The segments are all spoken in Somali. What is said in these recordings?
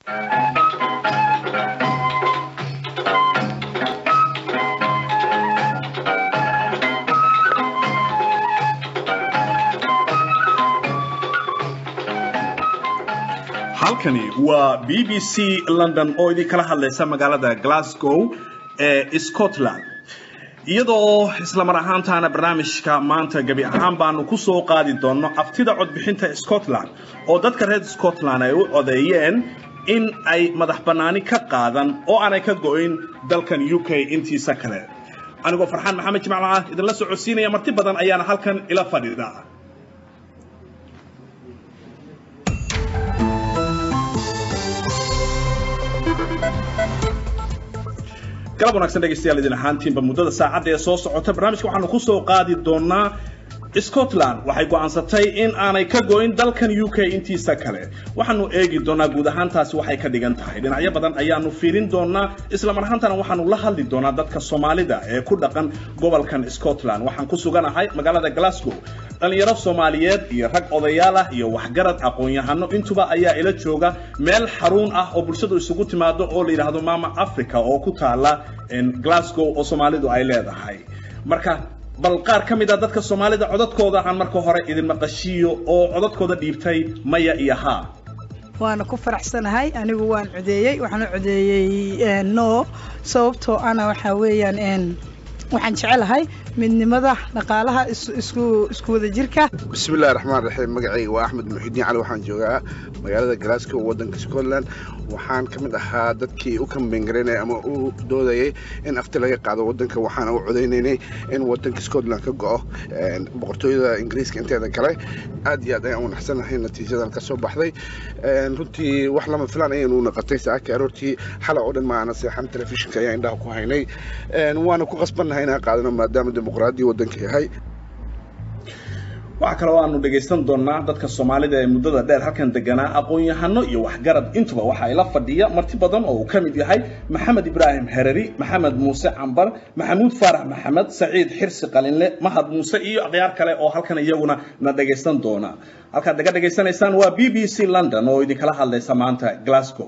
halkani waa b b c london oo idinkala hadlaysa magaalada glasgow ee scotland iyadoo islamar ahaantaana barnaamijka maanta gebi ahaan baanu ku soo qaadi doonno aftida codbixinta scotland oo dadka reer scotland ay u codeeyeen in ay madax bannaani ka qaadan oo aanay ka go'in dalkan u k intiisa kale anigoo farxaan maxamed jimacla ah idinla socodsiinaya marti badan ayaana halkan ila fadhiida galab wanagsan dhegaystayaal idin ahaantiinba muddada saacadda ee soo socota barnaamijka waxaanu ku soo qaadi doonaa scotland waxay go'aansatay in aanay ka go'in dalkan u k intiisa kale waxaanu eegi doonaa guud ahaantaasi waxay ka dhigan tahay dhinacyo badan ayaanu fiirin doonaa islamar ahaantana waxaanu la hadli doonaa dadka soomaalida ee ku dhaqan gobolkan scotland waxaan ku suganahay magaalada glasgow dhalinyaro soomaaliyeed iyo rag odayaal ah iyo waxgarad aqoon-yahano intuba ayaa ila jooga meel xaruun ah oo bulshadu isugu timaado oo la yidhaahdo mama africa oo ku taala glasgow oo soomaalidu ay leedahay marka bal qaar ka mid a dadka soomaalida codadkooda aan marka hore idin maqashiiyo oo codadkooda dhiibtay maya iyo haa waana ku faraxsanahay anigu waan codeeyey waxaan u codeeyey no sababtoo ana waxaa weeyaan waxaan jecelahay midnimada dhaqaalaha isku isku wada jirka bismillahi raxmaan raxiim magacayga waa axmed muxidiin cali waxaan joogaa magaalada glasgow waddanka scotland waxaan ka mid ahaa dadkii u kambengareynaya ama u doodayay in afti laga qaado waddanka waxaana u codaynaynay in waddanka scotland ka go'o boqortooyada ingiriiska inteeda kale aad iyo aad ayaan wanaxsanahay natiijadan ka soo baxday runtii wax lama filaan ayaynu naqatay saaka aroortii xala oo dhan maana seexan telefishinka ayaa indhaha ku haynay waana ku qasbannahay inaan qaadano maadaama dimuqraadiya waddanka yahay waxaa kaloo aanu dhegaysan doonaa dadka soomaalida ee muddada dheer halkan deganaa aqoon-yahano iyo waxgarad intuba waxa ila fadhiya marti badan oo uu ka mid yahay maxamed ibraahim hereri maxamed muuse cambar maxamuud faarax maxamed saciid xirsi qalinle mahad muuse iyo akhyaar kale oo halkan iyaguna na dhagaysan doona halkaad naga dhagaysanaysaan waa b b c london oo idinkala hadlaysa maanta glasgow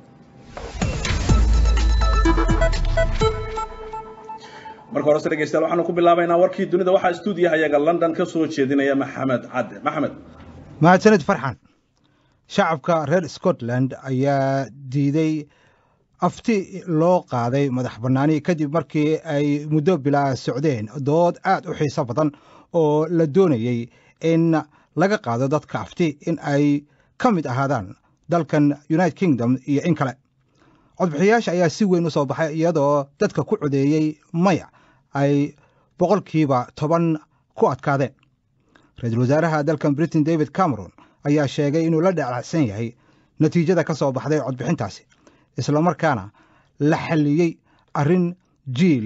marka horese dhegeystayaal waxaanu ku bilaabaynaa warkii dunida waxaa stuudiyaha iyaga london ka soo jeedinaya maxamed cadde maxamed mahadsanid farxan shacabka reer scotland ayaa diiday afti loo qaaday madax bannaani kadib markii ay muddo bilaa socdeen dood aad u xiiso badan oo la doonayey in laga qaado dadka afti in ay ka mid ahaadaan dalkan united kingdom iyo in kale codbixiyayaasha ayaa si weyn u soo baxay iyadoo dadka ku codeeyey maya ay boqolkiiba toban ku adkaadeen ra-iisul wasaaraha dalkan britain david cameron ayaa sheegay inuu la dhacsan yahay natiijada ka soo baxday codbixintaasi islamarkaana la xalliyey arrin jiil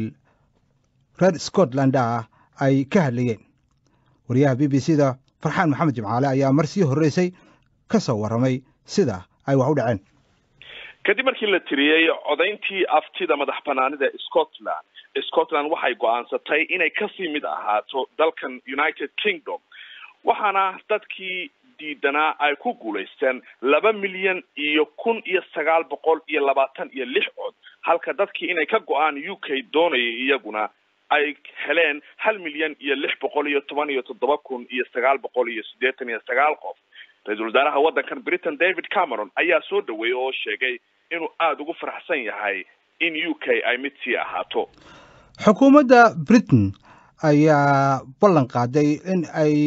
reer scotland ah ay ka hadlayeen wariyaha b b c da farxaan maxamed jimcaale ayaa mar sii horreysay ka soo warramay sida ay wax u dhaceen kadib markii la tiriyey codayntii aftida madax banaanida scotland scotland waxay go-aansatay inay kasii mid ahaato dalkan united kingdom waxaana dadkii diidanaa ay ku guulaysteen laba milyan iyo kun iyo sagaal boqol iyo labaatan iyo lix cod halka dadkii inay ka go-aan u k doonayay iyaguna ay heleen hal milyan iyo lix boqol iyo toban iyo toddoba kun iyo sagaal boqol iyo siddeetan iyo sagaal qof ra-iisul wasaaraha waddankan britain david cameron ayaa soo dhaweeyey oo sheegay inuu aada ugu faraxsan yahay in u k ay mid sii ahaato xukuumadda britain ayaa ballan qaaday in ay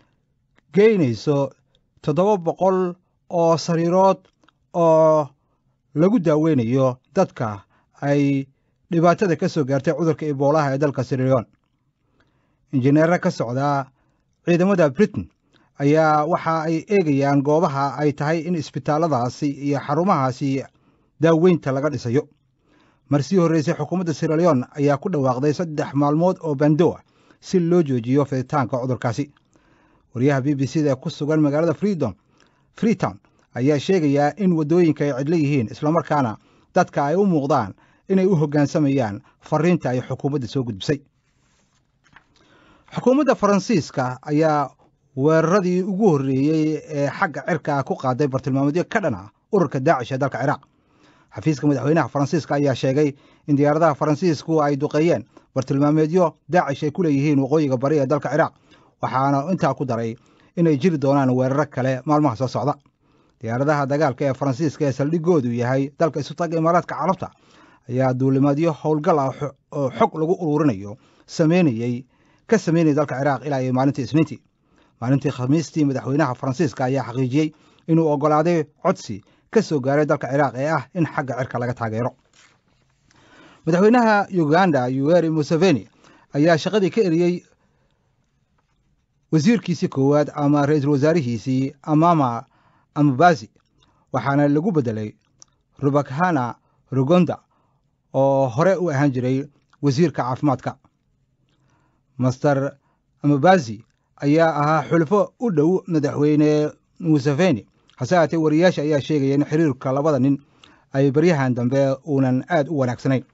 geynayso toddoba boqol oo sariirood oo lagu daaweynayo dadka ay dhibaatada ka soo gaartay cudurka iboolaha ee dalka sirileon injineera ka socdaa ciidamada britain ayaa waxa ay eegayaan goobaha ay tahay in isbitaalladaasi iyo xarumahaasi daaweynta laga dhisayo mar sii horreysay xukuumadda siraleon ayaa ku dhawaaqday saddex maalmood oo bando ah si loo joojiyo fiditaanka cudurkaasi wariyaha b b c da ku sugan magaalada freedom freetown ayaa sheegayaa in waddooyinka ay cidlo yihiin islamarkaana dadka ay u muuqdaan inay u hoggaansamayaan fariinta ay xukuumadda soo gudbisay xukuumadda faransiiska ayaa weeraradii ugu horreeyey ee xagga cirka ku qaaday bartilmaameedyo ka dhan ah ururka daacish ee dalka ciraaq xafiiska madaxweynaha faransiiska ayaa sheegay in diyaaradaha faransiisku ay duqeeyeen bartilmaameedyo daacish ay ku leeyihiin waqooyiga bari ee dalka ciraaq waxaana intaa ku daray inay jiri doonaan weeraro kale maalmaha soo socda diyaaradaha dagaalka ee faransiiska ee saldhigoodu yahay dalka isu taga imaaraadka carabta ayaa duulimaadyo howlgal ah oo xog lagu ururinayo sameynayey ka sameynaya dalka ciraaq ilaa iyo maalintii isniintii maalintii khamiistii madaxweynaha faransiiska ayaa xaqiijiyey inuu oggolaaday codsi ka soo gaaray dalka ciraaq ee ah in xagga cirka laga taageero madaxweynaha uganda yuweri museveni ayaa shaqadii ka eriyey wasiirkiisii koowaad ama ra-iisul wasaarihiisii amama ambazi waxaana lagu beddelay rubakhana rugonda oo hore u ahaan jiray wasiirka caafimaadka master amabazi ayaa ahaa xulfo u dhow madaxweyne museveni hase haatee wariyaasha ayaa sheegaya in xiriirka labada nin ay baryahan dambe uunan aad u wanaagsanayn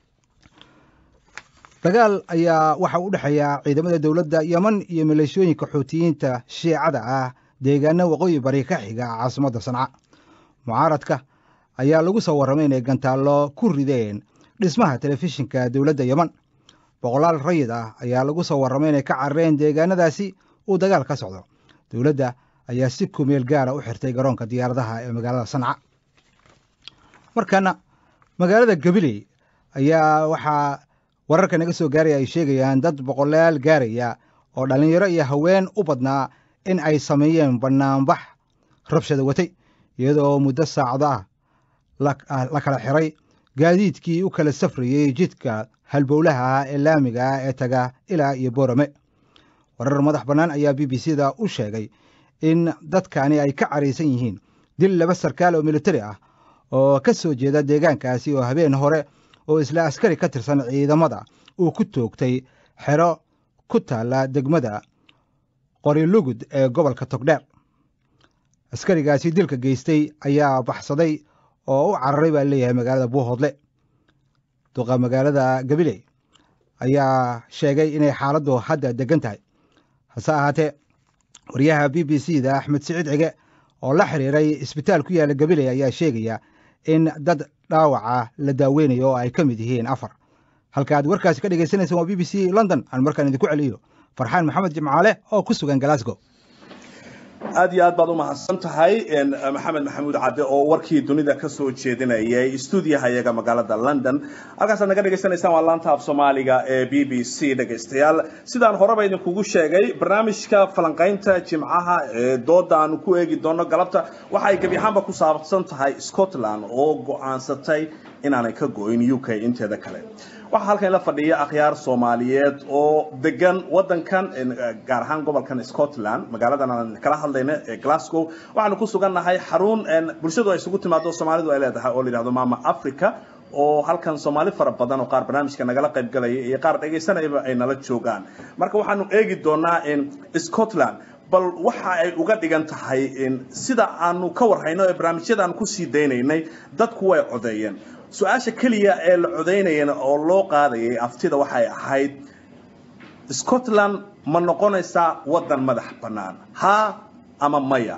dagaal ayaa waxa u dhexeeya ciidamada dowladda yeman iyo maleeshooyinka xuutiyiinta shiicada ah deegaano waqooyi bari ka xiga caasimadda sanca mucaaradka ayaa lagu soo warramay inay gantaallo ku rideen dhismaha telefishinka dowladda yeman boqolaal rayid ah ayaa lagu soo warramay inay ka carareen deegaanadaasi uu dagaal ka socdo dowladda ayaa si kumeel gaara u xirtay garoonka diyaaradaha ee magaalada sanca markaana magaalada gabiley ayaa waxaa wararka naga soo gaaraya ay sheegayaan dad boqolaal gaaraya oo dhallinyaro iyo haween u badnaa in ay sameeyeen bannaanbax rabshada watay iyadoo muddo saacado ah la kala xiray gaadiidkii u kala safrayey jidka halbowlaha ah ee laamiga ah ee taga ilaa iyo boorame warar madax bannaan ayaa b b c da u sheegay in dadkani ay ka caraysan yihiin dil laba sarkaal oo militari ah oo ka soo jeeda deegaankaasi oo habeen hore oo isla askari ka tirsan ciidamada uu ku toogtay xero ku taalla degmada qorilugud ee gobolka togdheer askarigaasi dilka geystay ayaa baxsaday oo u cararay baa leeyahay magaalada buuhoodle duqa magaalada gabiley ayaa sheegay inay xaaladdu hadda degan tahay hase ahaatee wariyaha b b c da axmed siciid cige oo la xiriiray isbitaal ku yaalla gabiley ayaa sheegaya in dad dhaawaca la daaweynayo oo ay ka mid yihiin afar halka aad warkaasi ka dhegaysanaysan waa b b c london aan markaan idinku celiyo farxaan maxamed jimcaale oo ku sugan glasgow aad iyo aad baad u mahadsan tahay maxamed maxamuud cadde oo warkii dunida ka soo jeedinayay stuudiyaha iyaga magaalada london halkaasaad naga dhegaysanaysaan waa laanta af soomaaliga ee b b c dhegaystayaal sidaan horeba idinkugu sheegay barnaamijka falanqaynta jimcaha ee dooda aanu ku eegi doono galabta waxa ay gebi ahaanba ku saabsan tahay scotland oo go-aansatay inaanay ka go-in u k inteeda kale waxaa halkan la fadhiya akhyaar soomaaliyeed oo degan wadankan gaar ahaan gobolkan scotland magaaladan aan kala hadlayna ee glasgow waxaanu ku sugannahay xarun bulshadu ay isugu timaado soomaalidu ay leedahay oo la yidhahdo mama africa oo halkan soomaali fara badan oo qaar barnaamijka nagala qayb galaya iyo qaar dhegaysanayaba ay nala joogaan marka waxaanu eegi doonaa scotland bal waxa ay uga dhigan tahay sida aanu ka warhayno ee barnaamijyadaan kusii daynaynay dadku way codeeyeen su-aasha keliya ee la codaynayana oo loo qaadayay aftida waxay ahayd scotland ma noqonaysaa waddan madax bannaan haa ama maya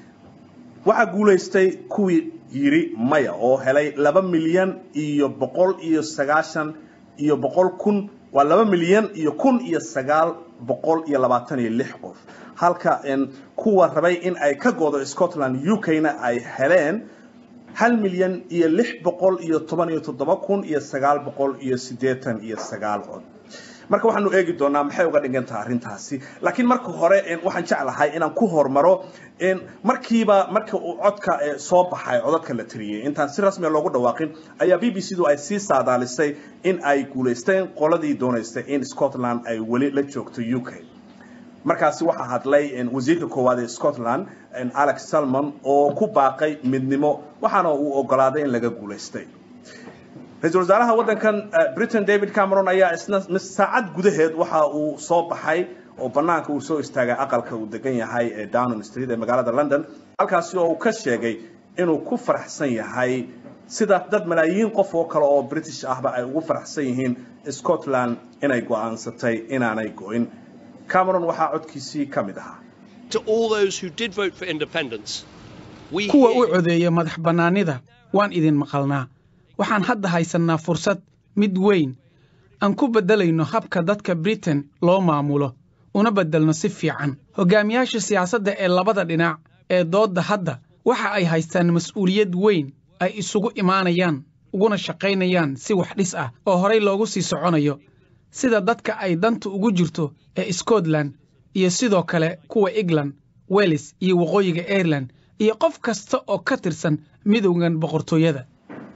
waxaa guulaystay kuwii yidhi maya oo helay laba milyan iyo boqol iyo sagaashan iyo boqol kun waa laba milyan iyo kun iyo sagaal boqol iyo labaatan iyo lix qof halka kuwa rabay in ay ka goodo scotland u k-na ay heleen hal milyan iyo lix boqol iyo toban iyo toddoba kun iyo sagaal boqol iyo siddeetan iyo sagaal cod marka waxaanu eegi doonaa maxay uga dhigan tahay arrintaasi laakiin marka hore waxaan jeclahay inaan ku hormaro markiiba marka uu codka soo baxay codadka la tiriyey intaan si rasmiya loogu dhawaaqin ayaa b b c du ay sii saadaalisay in ay guulaysteen qoladii doonaysay in scotland ay weli la joogto u k markaasi waxaa hadlay wasiirka koowaad ee scotland alex salmon oo ku baaqay midnimo waxaana uu ogolaaday in laga guulaystay ra-iisul wasaaraha waddankan britain david cameron ayaa isna saacad gudaheed waxa uu soo baxay oo bannaanka uu soo istaagay aqalka uu degan yahay ee downing street ee magaalada london halkaasi oo uu ka sheegay inuu ku faraxsan yahay sida dad malaayiin qof oo kale oo british ahba ay ugu faraxsan yihiin scotland inay go-aansatay inaanay go-in cameron waxaa codkiisii ka mid ahaa to all those who did vote for independence. We kuwa u hear you. codeeya madax bannaanida waan idin maqalnaa waxaan hadda haysannaa fursad mid weyn aan ku beddelayno habka dadka britain loo maamulo una beddelno si fiican hoggaamiyaasha siyaasadda ee labada dhinac ee doodda hadda waxa ay haystaan mas'uuliyad weyn ay isugu imaanayaan uguna shaqaynayaan si wax dhis ah oo horay loogu sii soconayo sida dadka ay danta ugu jirto ee scotland iyo sidoo kale kuwa england wales iyo waqooyiga ireland iyo qof kasta oo ka tirsan midowgan boqortooyada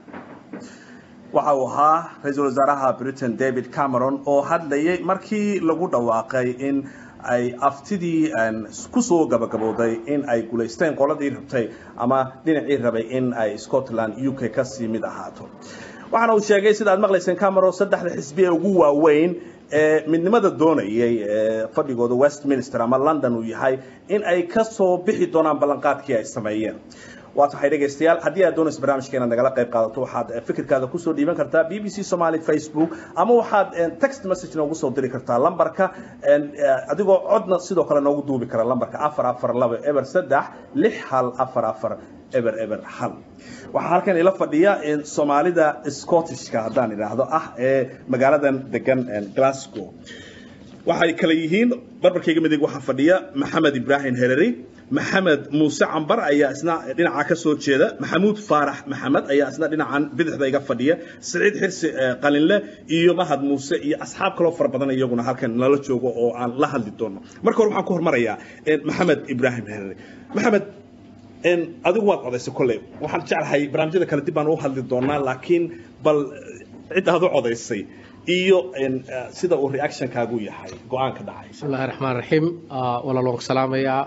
waxa uu ahaa ra-iisul wasaaraha britain david cameron oo hadlayay markii lagu dhawaaqay in ay aftidii kusoo gabagabowday in ay guulaysteen qoladii rabtay ama dhinacii rabay in ay scotland u k kasii mid ahaato waxaana uu sheegay sida aad maqlayseen cameron saddexda xisbi ee ugu waaweyn ee midnimada doonayay ee fadhigooda westminster ama london uu yahay in ay kasoo bixi doonaan ballanqaadkii ay sameeyeen waa tahay dhegaystayaal haddii aad doonayso barnaamijka inaad nagala qayb qaadato waxaad fikirkaada kusoo dhiiban kartaa b b c somaly facebook ama waxaad text message noogu soo diri kartaa lambarka adigoo codna sidoo kale noogu duubi kara lambarka afar afar laba eber saddex lix hal afar afar eber eber hal waxaa halkan ila fadhiya soomaalida scottishka haddaan idhaahdo ah ee magaaladan degan glasgow waxay kale yihiin barbarkayga midig waxaa fadhiya maxamed ibraahim hereri maxamed muuse cambar ayaa isna dhinaca ka soo jeeda maxamuud faarax maxamed ayaa isna dhinacan bidixda iga fadhiya siciid xirsi qalinle iyo mahad muuse iyo asxaab kaloo fara badan iyaguna halkan nala joogo oo aan la hadli doono marka hore waxaan ku hormarayaa maxamed ibraahim hereri maxamed adigu waad codaysay kolley waxaan jeclahay barnaamijyada kale dib baan u hadli doonaa laakiin bal cid aad u codaysay iyo sida uu reactionkaagu yahay go-aanka dhacay bismillahi raxmaan raxiim walaloon ku salaamayaa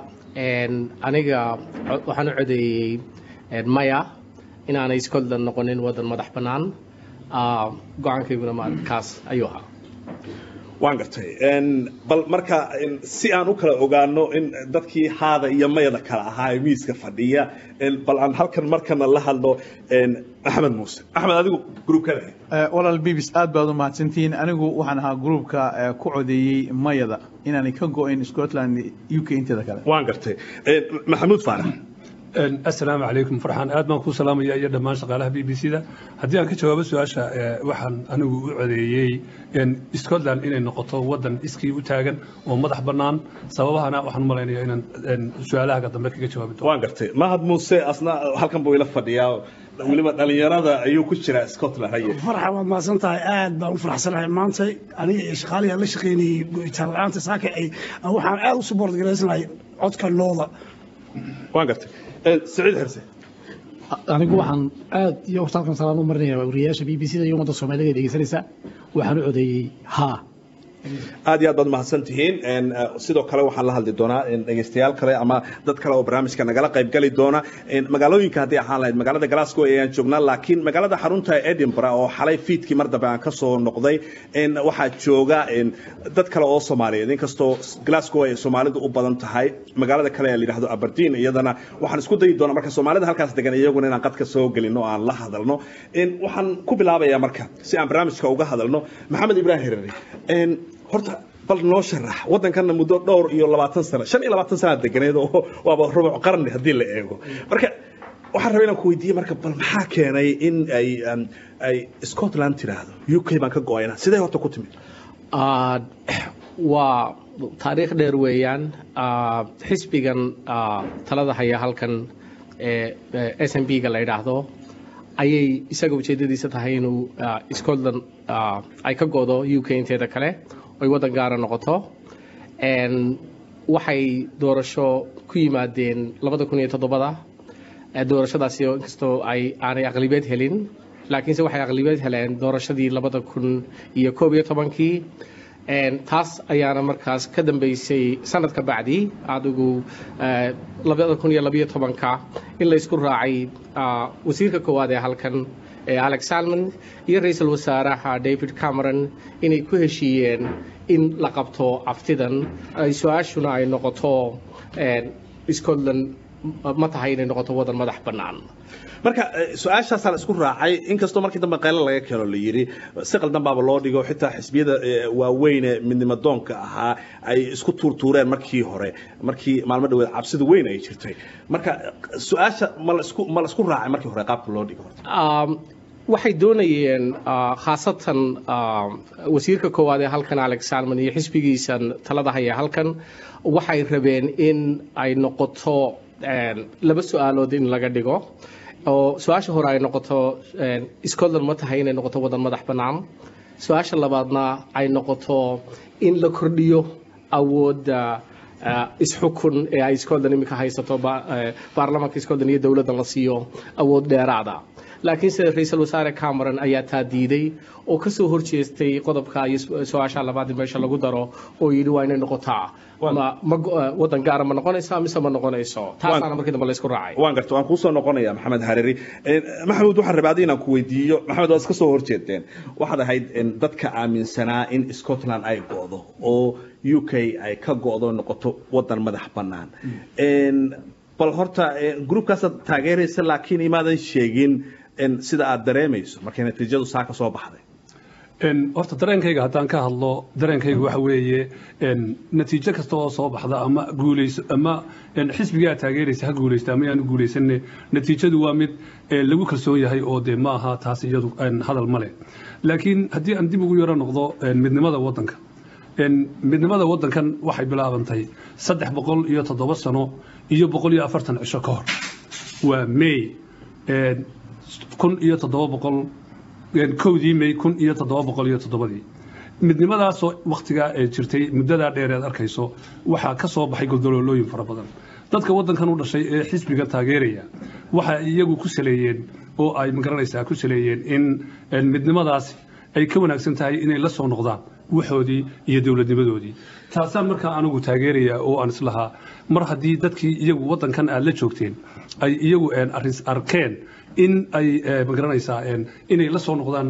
aniga waxaan u codeeyey maya inaanay scotland noqonin waddan madax bannaan go-aankayguna kaas ayuu ahaa waan gartay bal marka si aan u kala ogaano in dadkii haada iyo mayada kala ahaa ee miiska fadhiya bal aan halkan markana la hadlo axmed muuse axmed adigu gruubkada walaal bibis aad baad u mahadsantihiin anigu waxaan ahaa gruubka ku codeeyey mayada inaanay ka go-in scotland u k inteeda kale waan gartay maxamuud faarax asalaamu calaykum farxaan aad baan ku salaamaya iyo dhammaan shaqaalaha b b c da haddii aan ka jawaabo su-aasha waxaan anigu u codeeyey scotland inay noqoto waddan iskii u taagan oo madax bannaan sababahana waxaan u malaynaya inaan su-aalaha dambe kaga jawaabi doono waan gartay mahad muuse asna halkan buu ila fadhiyaa weliba dhalinyarada ayuu ku jiraa scotland haye farxa waad mahadsan tahay aad baan u faraxsanahay maanta aniga iyo shaqaalihi aan la shaqaynayey go'itaan la-aanta saaka ay waxaan aad u support garaysanahay codka nooda waan gartay سعيد حرسي anigu waxaan aad iyo horta halkan salaan u marinaya wariyayaasha b b c da iyo ummadda soomaaliga dhegeysanaysa waxaan u codeeyey haa aad iyo aad baad mahadsan tihiin sidoo kale waxaan la hadli doonaa dhegeystayaal kale ama dad kale oo barnaamijka nagala qaybgali doona magaalooyinka haddii ahaan lahayd magaalada glasgow ayaan joognaa laakiin magaalada xarunta edinburgh oo xalay fiidkii mar dambe aan ka soo noqday waxaa jooga dad kale oo soomaaliyeed inkastoo glasgow ay soomaalidu u badan tahay magaalada kale ee la yidhahdo aberdeen iyadana waxaan isku dayi doonaa marka soomaalida halkaas degan iyaguna inaan qadka soo gelino aan la hadalno waxaan ku bilaabayaa marka si aan barnaamijka uga hadalno maxamed ibraahim hereri horta bal noo sharax waddankanna muddo dhowr iyo labaatan sano shan iyo labaatan sana deganeed oo waaba rubuc qarni haddii la eego marka waxaan rabaa inaan ku weydiiye marka bal maxaa keenay in ay ay scotland tiraahdo u k baan ka go-ayna sidee horta ku timid waa taariikh dheer weeyaan xisbigan talada haya halkan ee s m b ga la yidhaahdo ayay isaga ujeedadiisa tahay inuu scotland ay ka go'do u k inteeda kale oy waddan gaara noqoto waxay doorasho ku yimaadeen labada kun iyo toddobada doorashadaasi inkastoo ay aanay aqlibeed helin laakiinse waxay aqlibeed heleen doorashadii labada kun iyo koob iyo tobankii taas ayaana markaas ka dambeysay sanad ka bacdi adigu labada kun iyo labiyo tobanka in laysku raacay wasiirka koowaad ee halkan alex salmon iyo ra-iisul wasaaraha david cameron inay ku heshiiyeen in la qabto aftidan su-aashuna ay noqoto scotland ma tahay inay noqoto waddan madax bannaan marka su-aashaasaa la isku raacay inkastoo markii dambe qaylo laga keeno la yidhi si qaldan baaba loo dhigo xitaa xisbiyada waaweyne midnimadoonka ahaa ay isku tuurtuureen markii hore markii maalmo dhaweed cabsida weyn ay jirtay marka su-aasha ma laisku ma la isku raacay markii hore qaabka loo dhigo waxay doonayeen khaasatan wasiirka koowaad ee halkan alex salmon iyo xisbigiisan talada haya halkan waxay rabeen in ay noqoto laba su-aalood in laga dhigo oo su-aasha hore ay noqoto scotland ma tahay inay noqoto waddan madax bannaan su-aasha labaadna ay noqoto in la kordhiyo awoodda isxukun ee ay scotland iminka haysato baarlamaanka scotland iyo dowladda la siiyo awood dheeraada laakiin sida ra-iisul wasaare cameron ayaa taa diiday oo kasoo horjeestay qodobka iyo su-aasha labaad meesha lagu daro oo yidhi waa inay noqotaa wadan gaara ma noqonaysa mise ma noqonayso taasaana markii dambe laysku raacay waan garta waan kuusoo noqonaya maxamed hariri maxamed waxaan rabaa adi inaan ku weydiiyo maxamed waad iska soo horjeedeen waxaad ahayd dadka aaminsanaa in scotland ay go'do oo u k ay ka go'do noqoto wadan madax bannaan bal horta groupkaasaad taageeraysa laakiin imaadan sheegin sida aad dareemayso markay natiijadu saa ka soo baxday horta dareenkayga haddaan ka hadlo dareenkayga waxa weeye natiijo kasta oo soo baxda ama guulayso ama xisbigaa taageeraysa ha guulaysta ama yaanu guulaysanne natiijadu waa mid lagu kalsoon yahay oo dee ma aha taas iyadu hadal ma leh laakiin haddii aan dib ugu yaro noqdo midnimada waddanka midnimada waddankan waxay bilaabantay saddex boqol iyo toddoba sano iyo boqol iyo afartan cisho ka hor waa may kun iyo toddoba boqol kowdii may kun iyo toddoba boqol iyo toddobadii midnimadaasoo wakhtigaa ee jirtay muddadaa dheer eed arkayso waxaa ka soo baxay goldoloolooyin fara badan dadka waddankan u dhashay ee xisbiga taageeraya waxa iyagu ku saleeyeen oo ay magaranaysaa ku saleeyeen in midnimadaasi ay ka wanaagsan tahay inay la soo noqdaan waxoodii iyo dowladnimadoodii taasaan markaa anigu taageeraya oo aan islahaa mar haddii dadkii iyagu waddankan aad la joogteen ay iyagu arkeen in ay magaranaysaa inay la soo noqdaan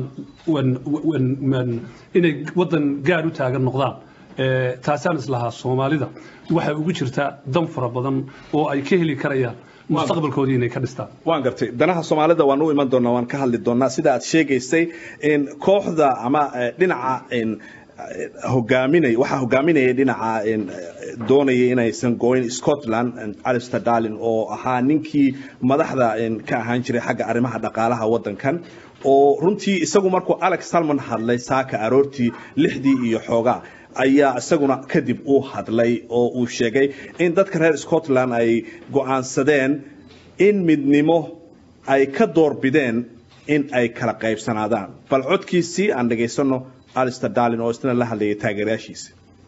inay waddan gaar u taagan noqdaan taasaan islahaa soomaalida waxay ugu jirtaa dan fara badan oo ay ka heli karayaan mustaqbalkoodii inay ka dhistaan waan gartay danaha soomaalida waan u iman doonaa waan ka hadli doonaa sida aad sheegaysay kooxda ama dhinaca hogaaminay waxaa hogaaminaya dhinaca doonaya inaysan gooyn scotland alister darlin oo ahaa ninkii madaxda ka ahaan jiray xagga arrimaha dhaqaalaha waddankan oo runtii isagu markuu alex salmon hadlay saaka aroortii lixdii iyo xoogaa ayaa isaguna kadib uu hadlay oo uu sheegay in dadka reer scotland ay go'aansadeen in midnimo ay ka doorbideen in ay kala qaybsanaadaan bal codkiisii aan dhagaysano alister darlin oo isna la hadlayay taageerayaashiisa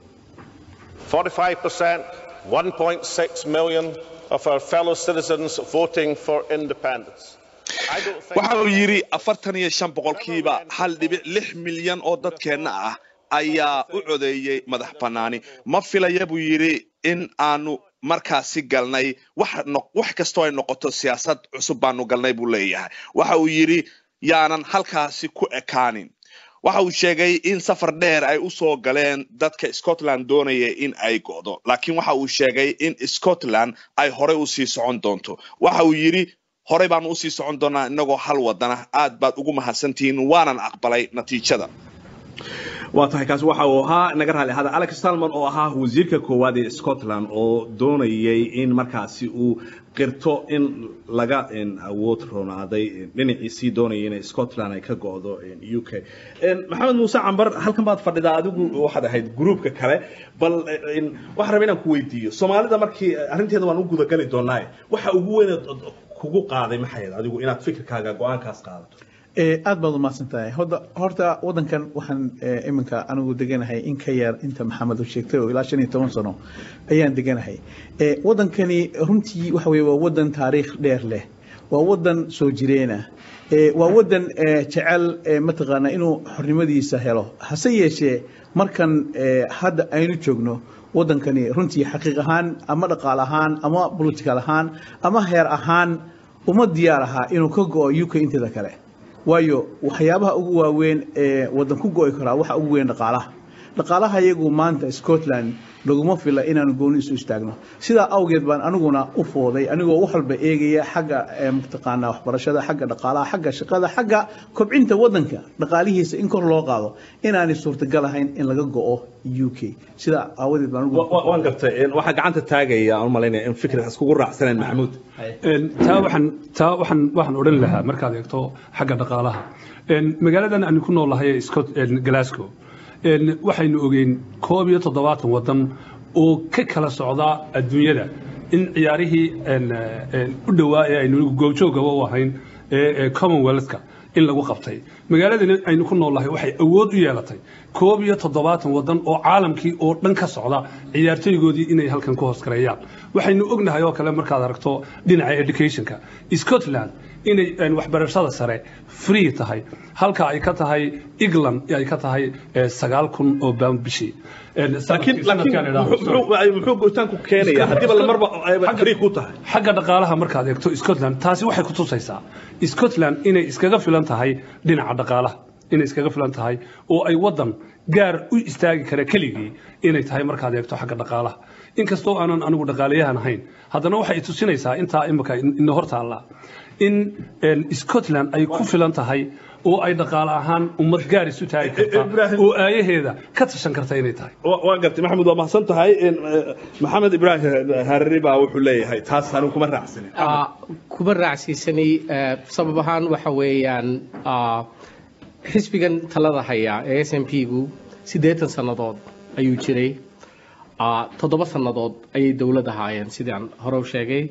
45%, 1.6 million of our fellow citizens voting for independence. waxa uu yidhi afartan iyo shan boqolkiiba hal dhibic lix milyan oo dadkeenna ah ayaa u codeeyey madax bannaani ma filaya buu yidhi in aanu markaasi galnay wax kastoo ay noqoto siyaasad cusub baanu galnay buu leeyahay waxa uu yidhi yaanan halkaasi ku ekaanin waxa uu sheegay in safar dheer ay u soo galeen dadka scotland doonaya in ay go'do laakiin waxa uu sheegay in scotland ay horey usii socon doonto waxa uu yidhi horey baanu usii socon doonaa inagoo hal wadana aad baad ugu mahadsantihiin waanan aqbalay natiijada waa tahay kaasi waxa uu ahaa naga raali ahada alex salmon oo ahaa wasiirka koowaad ee scotland oo doonayay in markaasi uu qirto in laga awood roonaaday dhinaciisii doonayay in scotland ay ka go'do u k maxamed muuse cambar halkan baad fadhidaa adigu waxaad ahayd gruupka kale bal waxaan rabaa inaan ku weydiiyo soomaalida markii arrinteeda waan u gudagali doonaa waxa ugu weyn kugu qaaday maxayd adigu inaad fikirkaaga go-aankaas qaadato aad baad umahadsan tahay horta wadankan waxaan iminka anigu deganahay in ka yar inta maxamed uu sheegtay oo ilaa shan iyo toban sano ayaan deganahay wadankani runtii waxa weye waa wadan taariikh dheer leh waa wadan soo jireena waa wadan jecel mataqaana inuu xornimadiisa helo hase yeeshee markan hadda aynu joogno wadankani runtii xaqiiq ahaan ama dhaqaal ahaan ama political ahaan ama heer ahaan uma diyaar ahaa inuu ka go'o u k inteeda kale waayo waxyaabaha ugu waaweyn ee wadan ku go'i karaa waxa ugu weyn dhaqaalaha dhaqaalaha iyagu maanta scotland laguma fila inaanu gooni isu istaagno sidaa awgeed baan aniguna u fooday anigoo wax walba eegaya xagga mataqaanaa waxbarashada xagga dhaqaalaha xagga shaqada xagga kobcinta wadanka dhaqaalihiisa in kor loo qaado inaanay suurtagal ahayn in laga go'o u k sidaa aawadeed baan waan gartay waxaa gacanta taagaya aan u malaynaya in fikriga iskugu raacsaneen maxamuud taa waxaan taa waxaan waxaan odhan lahaa markaad eegto xagga dhaqaalaha magaaladan aanu ku noolahay ee scot glasgow waxaynu ogeyn koob iyo toddobaatan waddan oo ka kala socda adduunyada in ciyaarihii u dhowaa ee aynu goobjoogaba u ahayn ee commonwealthka in lagu qabtay magaaladani aynu ku noolahay waxay awood u yeelatay koob iyo toddobaatan waddan oo caalamkii oo dhan ka socda ciyaartoygoodii inay halkan ku hoosgareeyaan waxaynu ognahay oo kale markaad aragto dhinaca educationka scotland inay waxbarashada sare free tahay halka ay ka tahay england ay ka tahay sagaal kun oo pound bishii muxuu goytaanku keenaya haddiiba marba free ku tahay xagga dhaqaalaha markaad eegto scotland taasi waxay ku tusaysaa scotland inay iskaga filan tahay dhinaca dhaqaalaha inay iskaga filan tahay oo ay waddan gaar u istaagi kara keligii inay tahay markaad eegto xagga dhaqaalaha inkastoo aanan anigu dhaqaalayahan ahayn haddana waxay tusinaysaa intaa imika ina hor taalla in scotland ay ku filan tahay oo ay dhaqaale ahaan ummad gaar isu taagi karta oo aayaheeda ka tashan karta inay tahay waa gartay maxamed waa mahadsan tahay maxamed ibraahim harari baa wuxuu leeyahay taas anigu kuma raacsanin kuma raacsiisani sabab ahaan waxa weeyaan xisbigan talada haya ee s m p gu siddeetan sannadood ayuu jiray toddoba sannadood ayay dowlad ahaayeen sidaan hore u sheegay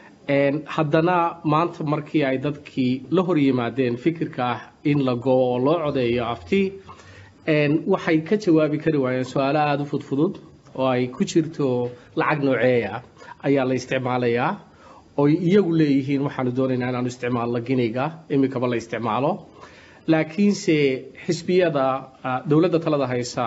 haddana maanta markii ay dadkii la hor yimaadeen fikirka ah in la goo oo loo codeeyo afti waxay ka jawaabi kari waayeen su-aalo aada u fudfudud oo ay ku jirto lacag nooceeya ayaa la isticmaalayaa oy iyagu leeyihiin waxaanu doonaynaa inaanu isticmaalno giniga imikaba la isticmaalo laakiinse xisbiyada dowladda talada haysa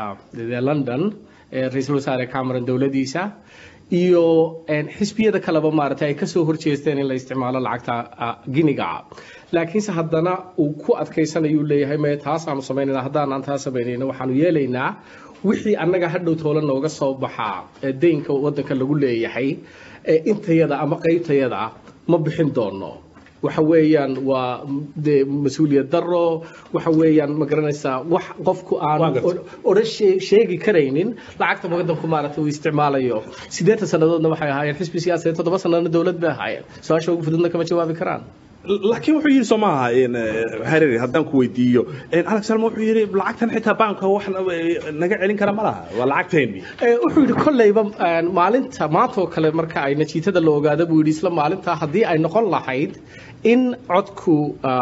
london ra-iisul wasaare cameron dowladiisa iyo xisbiyada kaleba maaragtay ay kasoo horjeesteen in la isticmaalo lacagta giniga laakiinse haddana uu ku adkaysanayuu leeyahay me taasaanu samaynayna haddaanaan taa samaynayna waxaanu yeelaynaa wixii annaga hadhow toola nooga soo baxaa ee deynka waddanka lagu leeyahay ee intayada ama qaybtayada ma bixin doono waxa weeyaan waa de mas-uuliyad daro waxa weeyaan ma garanaysaa wax qofku aan odhan sheegi karaynin lacagta waddanku maaragtay uu isticmaalayo siddeetan sannadoodna waxay ahaayeen xisbi siyaasadeed toddoba sannadoodna dowlad bay ahaayeen su-aasha ugu fududna kama jawaabi karaan laakiin wuxuu yidhi soo maaha hariri haddaan ku weydiiyo alex salma wuxuu yidhi lacagtan xitaa baanka wax naga celin kara ma laha waa lacagteenni wuxuu yidhi kolleyba maalinta maantoo kale marka ay natiijada la ogaada buu yidhi isla maalinta haddii ay noqon lahayd in codku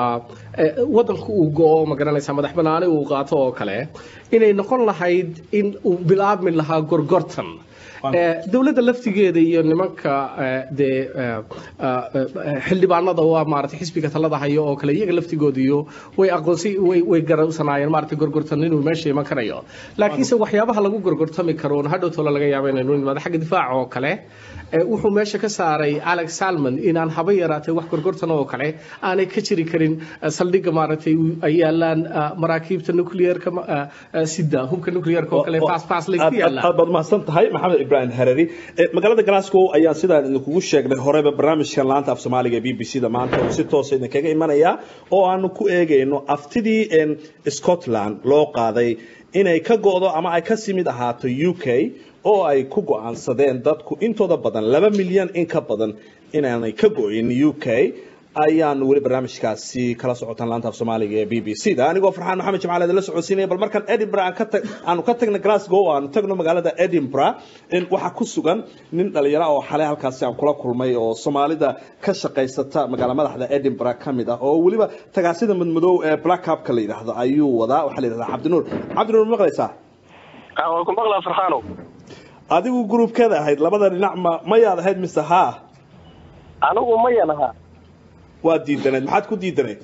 waddanku uu go-o ma garanaysaa madax banaani uu qaato oo kale inay noqon lahayd in uu bilaabmi lahaa gorgortan dowladda laftigeeda iyo nimanka dee xildhibaanada waa maaragtay xisbiga talada hayo oo kale iyaga laftigooda iyo way aqoonsi way way garowsanaayeen maaragtay gorgortan inuu meesha iman karayo laakiinse waxyaabaha lagu gorgortami karo hadhow tolo laga yaabo inaynu nimaado xagga difaaca oo kale wuxuu meesha ka saaray alex salmon inaan haba yaraatay wax gorgortan oo kale aanay ka jiri karin saldhigga maaragtay ay yaalaan maraakiibta nuclearka sida hubka nuclearka oo kale fast fast layska yaallaan aad baad mahadsan tahay maxamed ibraahim harari magaalada glasgow ayaan sidaan idinkugu sheegnay horeba barnaamijkan laanta af soomaaliga ee b b c da maanta uu si toosa idinkaga imanaya oo aanu ku eegayno aftidii scotland loo qaaday inay ka go'do ama ay kasii mid ahaato u k oo ay ku go'aansadeen dadku intooda badan laba milyan in ka badan inaanay ka go'in u k ayaan weli barnaamijkaasi kala socotaan laanta af soomaaliga ee b b c da anigoo farxaan maxamed jimcaale idinla socodsiinaya bal markaan edinburgh aan ka tag aanu ka tagna glasgow aanu tagno magaalada edinburgh waxaa ku sugan nin dhalinyaro oo xalay halkaasi aan kula kulmay oo soomaalida ka shaqaysata magaala madaxda edinburgh ka mid ah oo weliba tagaasida madmadow ee black cupka la yidhaahdo ayuu wadaa waxaa la yidhahdaa cabdinuur cabdinuur ma maqlaysaa waan ku maqlaa farxaano adigu gruubkeeda ahayd labada dhinac ma mayaad ahayd mise haa anigu mayan ahaa waa diidanayd maxaad ku diidanayd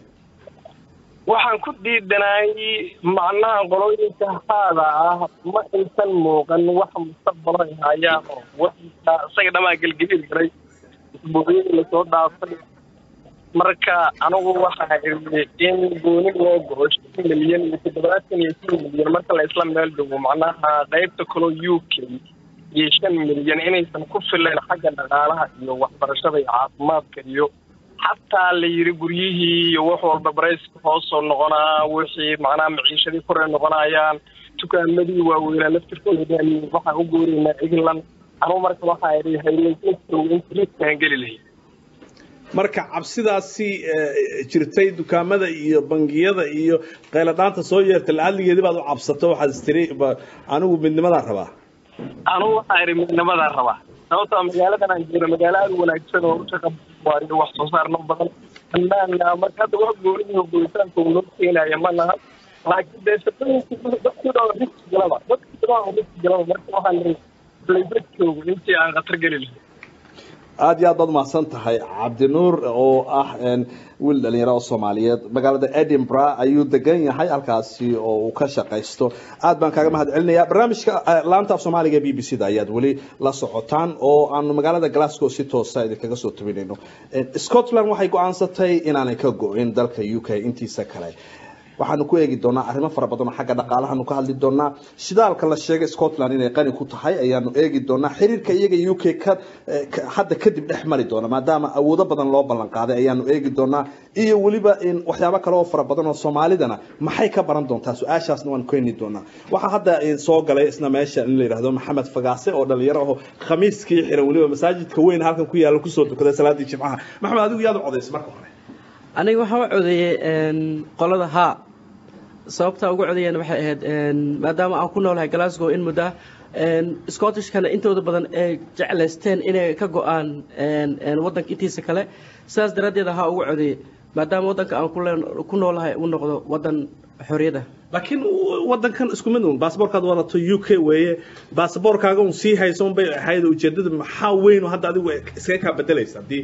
waxaan ku diidanaay macnaha qolooyinka haada ah ma insan muuqan wax mustaqbalo ay hayaan oo wadanka isaga dhamaa gelgelin karay isbuucyadii lasoo dhaafay marka anigu waxaa iri in gooni loo go'o shan milyan iyo toddobaatan iyo shan milyan marka la isla meel dhigo macnaha qaybta kaloo u k iyo shan milyan inaysan ku filayn xagga dhaqaalaha iyo waxbarashada iyo caafimaadka iyo xataa la yiri guryihii iyo wax walba barayska hoosoo noqonaa wixii macnaha maciishadii koray noqonayaan dukaamadii waaweynaa laftirkooda waxaan u gooreynaa england anugu marka waxaa idhi haylaysantow inta riskaan geli lahayd marka cabsidaasi jirtay dukaamada iyo bangiyada iyo qayladhaanta soo yeertay lacadligeedii baad u cabsato waxaad istiri anigu midnimadaan rabaa anugu waxaa idhi midnimadaan rabaa sababtoo magaaladan aan jiro magaalo aada u wanaagsan oo ushaqa waayo wax soo saarno badan ammaana marka hadda wax goonihi gooritaanka uu noo keenaya ma laha laakiin dee shaqooyinka dadkii dhan riski galaba dadkii dhan riski galaba marka waxaan ihi layba joogo intii aan khatar geli lahay aad iyo aad baad umahadsan tahay cabdinuur oo ah wiil dhalinyaro oo soomaaliyeed magaalada edinburgh ayuu degan yahay halkaasi oo uu ka shaqaysto aad baan kaaga mahad celinaya barnaamijka laanta af soomaaliga b b c da ayaad weli la socotaan oo aanu magaalada glasgow si toosa idinkaga soo tabinayno scotland waxay go-aansatay inaanay ka go-in dalka u k intiisa kale waxaanu ku eegi doonaa arrimo fara badan oo xagga dhaqaalahaanu ka hadli doonaa shidaalka la sheegay scotland inay qani ku tahay ayaanu eegi doonaa xiriirka iyaga u k ka hadda kadib dhex mari doona maadaama awoodo badan loo ballan qaaday ayaanu eegi doonaa iyo weliba waxyaabo kale oo fara badan oo soomaalidana maxay ka baran doontaa su-aashaasna waanu keeni doonaa waxaa hadda soo galay isna meesha in la yidhahdo maxamed fagaase oo dhalinyaro aho khamiiskii xiran weliba masaajidka weyn halkan ku yaala kusoo tukaday salaadii jimcaha maxamed adigu yaad u codaysay marka hore aniga waxaan u codeeyey qolada haa sababta ugu codeeyeen waxay ahayd maadaama aan ku noolahay glasgow in muddo scottishkana intooda badan ay jeclaysteen inay ka go-aan waddanka intiisa kale sidaas daraaddeed haa ugu codeeyey maadaama waddanka aan ku noolahay uu noqdo waddan xorriyada laakiin waddankan isku mid un baasaboorkaad wadato u k weeye baasaboorkaaga un sii hayso unbay ahayd ujeedada maxaa weyn hadda adigu iskaga kaa bedelaysa haddii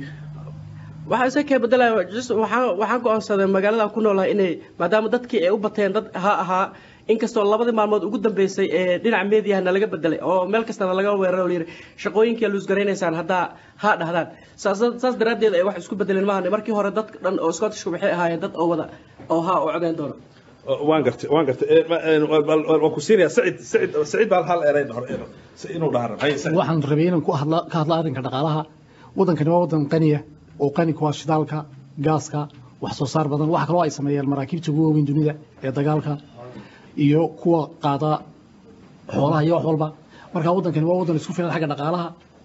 waxaa isa kee bedelaya waxaan waxaan go-aansaday magaalada ku noolahay inay maadaama dadkii ay u bateen dad ha ahaa inkastoo labadii maalmood ugu dambeysay ee dhinaca mediaha nalaga bedelay oo meel kastana laga weeraro layidhi shaqooyinkia luus garaynaysaan haddaa ha dhahdaan saas saas daraaddeed ay wax isku bedeleen maahan markii hore dad dhan oo scottishka waxay ahaayeen dad oo wada oo ha u codeyn doona waan gartay waan gartay waan ku siinaya sacid sacid sacid baa hal eray inuu dhaaro waxaan rabay inaan ku hadla ka hadla arrinka dhaqaalaha waddankani waa waddan qaniya oo qani ku ah shidaalka gaaska wax soo saar badan waxa kaloo ay sameeyaan maraakiibta ugu waaweyn dunida ee dagaalka iyo kuwa qaada xoolaha iyo wax walba marka waddankani waa waddan isku filan xagga dhaqaalaha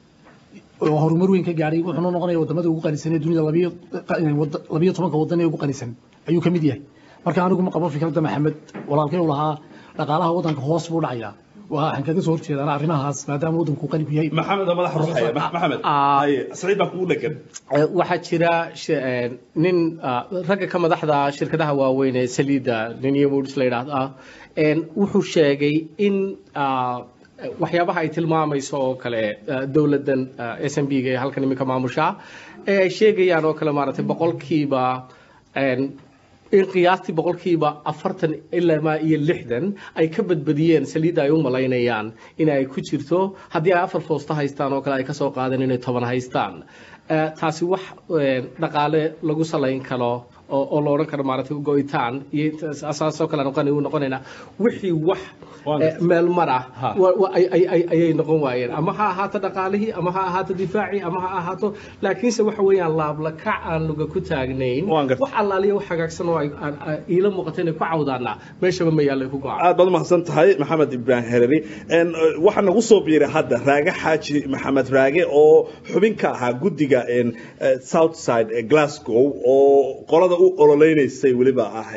oo horumar weyn ka gaadhay wuxuuna noqonaya wadamada ugu qanisan ee dunida labiyo labiyo tobanka waddan ee ugu qanisan ayuu ka mid yahay marka anigu ma qabo fikradda maxamed walaalkay u lahaa dhaqaalaha waddanka hoos buu dhacayaa waxaan kaga soo horjeedaan arrimahaas maadaama waddanku qani ku yahay maxamed oo madax ruuxaya maxamed saciid baa kugu dhegan waxaa jira nin ragga ka madaxda shirkadaha waaweyn ee saliidda nin iyo moods la yidhaahdo wuxuu sheegay in waxyaabaha ay tilmaamayso oo kale dowladdan s m b ga ee halkan iminka maamusha ee ay sheegayaan oo kale maaragtay boqolkiiba in qiyaastii boqolkiiba afartan ilaa iyo lixdan ay ka badbadiyeen saliidda ay u malaynayaan in ay ku jirto haddii ay afar foosto haystaan oo kale ay kasoo qaadeen inay toban haystaan taasi wax dhaqaale lagu salayn karo oo la odhan karo maaragtay go-itaan iyo asaasoo kale noqon u noqonaynaa wixii wax meel mar ah ayay noqon waayeen ama ha ahaato dhaqaalihii ama ha ahaato difaacii ama ha ahaato laakiinse waxa weeyaan laablakac aan luga ku taagnayn wax allaaliya wax hagaagsan oo iila muuqata inay ku cawdaana meeshaba ma yaallay ku go-aan aad baad umahadsan tahay maxamed ibraahim hereri waxaa nagu soo biiray hadda raage xaaji maxamed raage oo xubin ka ahaa guddiga southside glasgow oo qolada u ololeynaysay weliba ah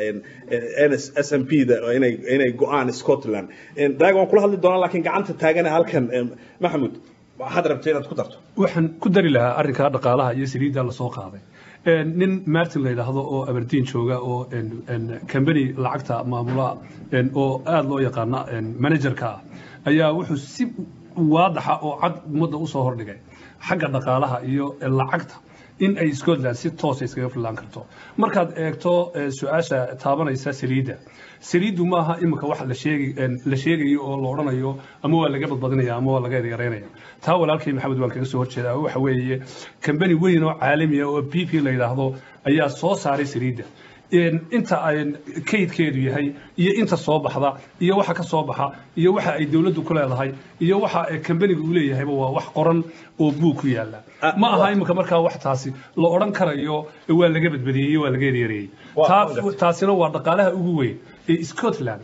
s m p da inay go-aan scotland raage waan kula hadli doonaa laakiin gacanta taagana halkan maxamud waxaad rabtay inaad ku darto waxaan ku dari lahaa arrinka dhaqaalaha iyo saliidda lasoo qaaday nin martin la yidhaahdo oo aberdeen jooga oo company lacagta maamula oo aada loo yaqaana managerka ah ayaa wuxuu si waadaxa oo cad ummadda usoo hordhigay xagga dhaqaalaha iyo lacagta in ay scotland si toosa iskaga fillaan karto markaad eegto su-aasha taabanaysa saliidda saliiddu maaha imika wax la sheegayo oo la odhanayo ama waa laga badbadinaya ama waa laga yareynaya taa walaalkay maxamed waan kaga soo horjeedaa waxa weeye kambani weyn oo caalami ah oo b p la yidhaahdo ayaa soo saaray saliidda inta ay kaydkeedu yahay iyo inta soo baxda iyo waxa ka soo baxa iyo waxa ay dowladdu ku leedahay iyo waxa kambaniga uu leeyahayba waa wax qoran oo buug ku yaala ma aha imika markaa wax taasi la odhan karayo waa laga badbadiyey waa laga yareeyey taasina waa dhaqaalaha ugu weyn ee scotland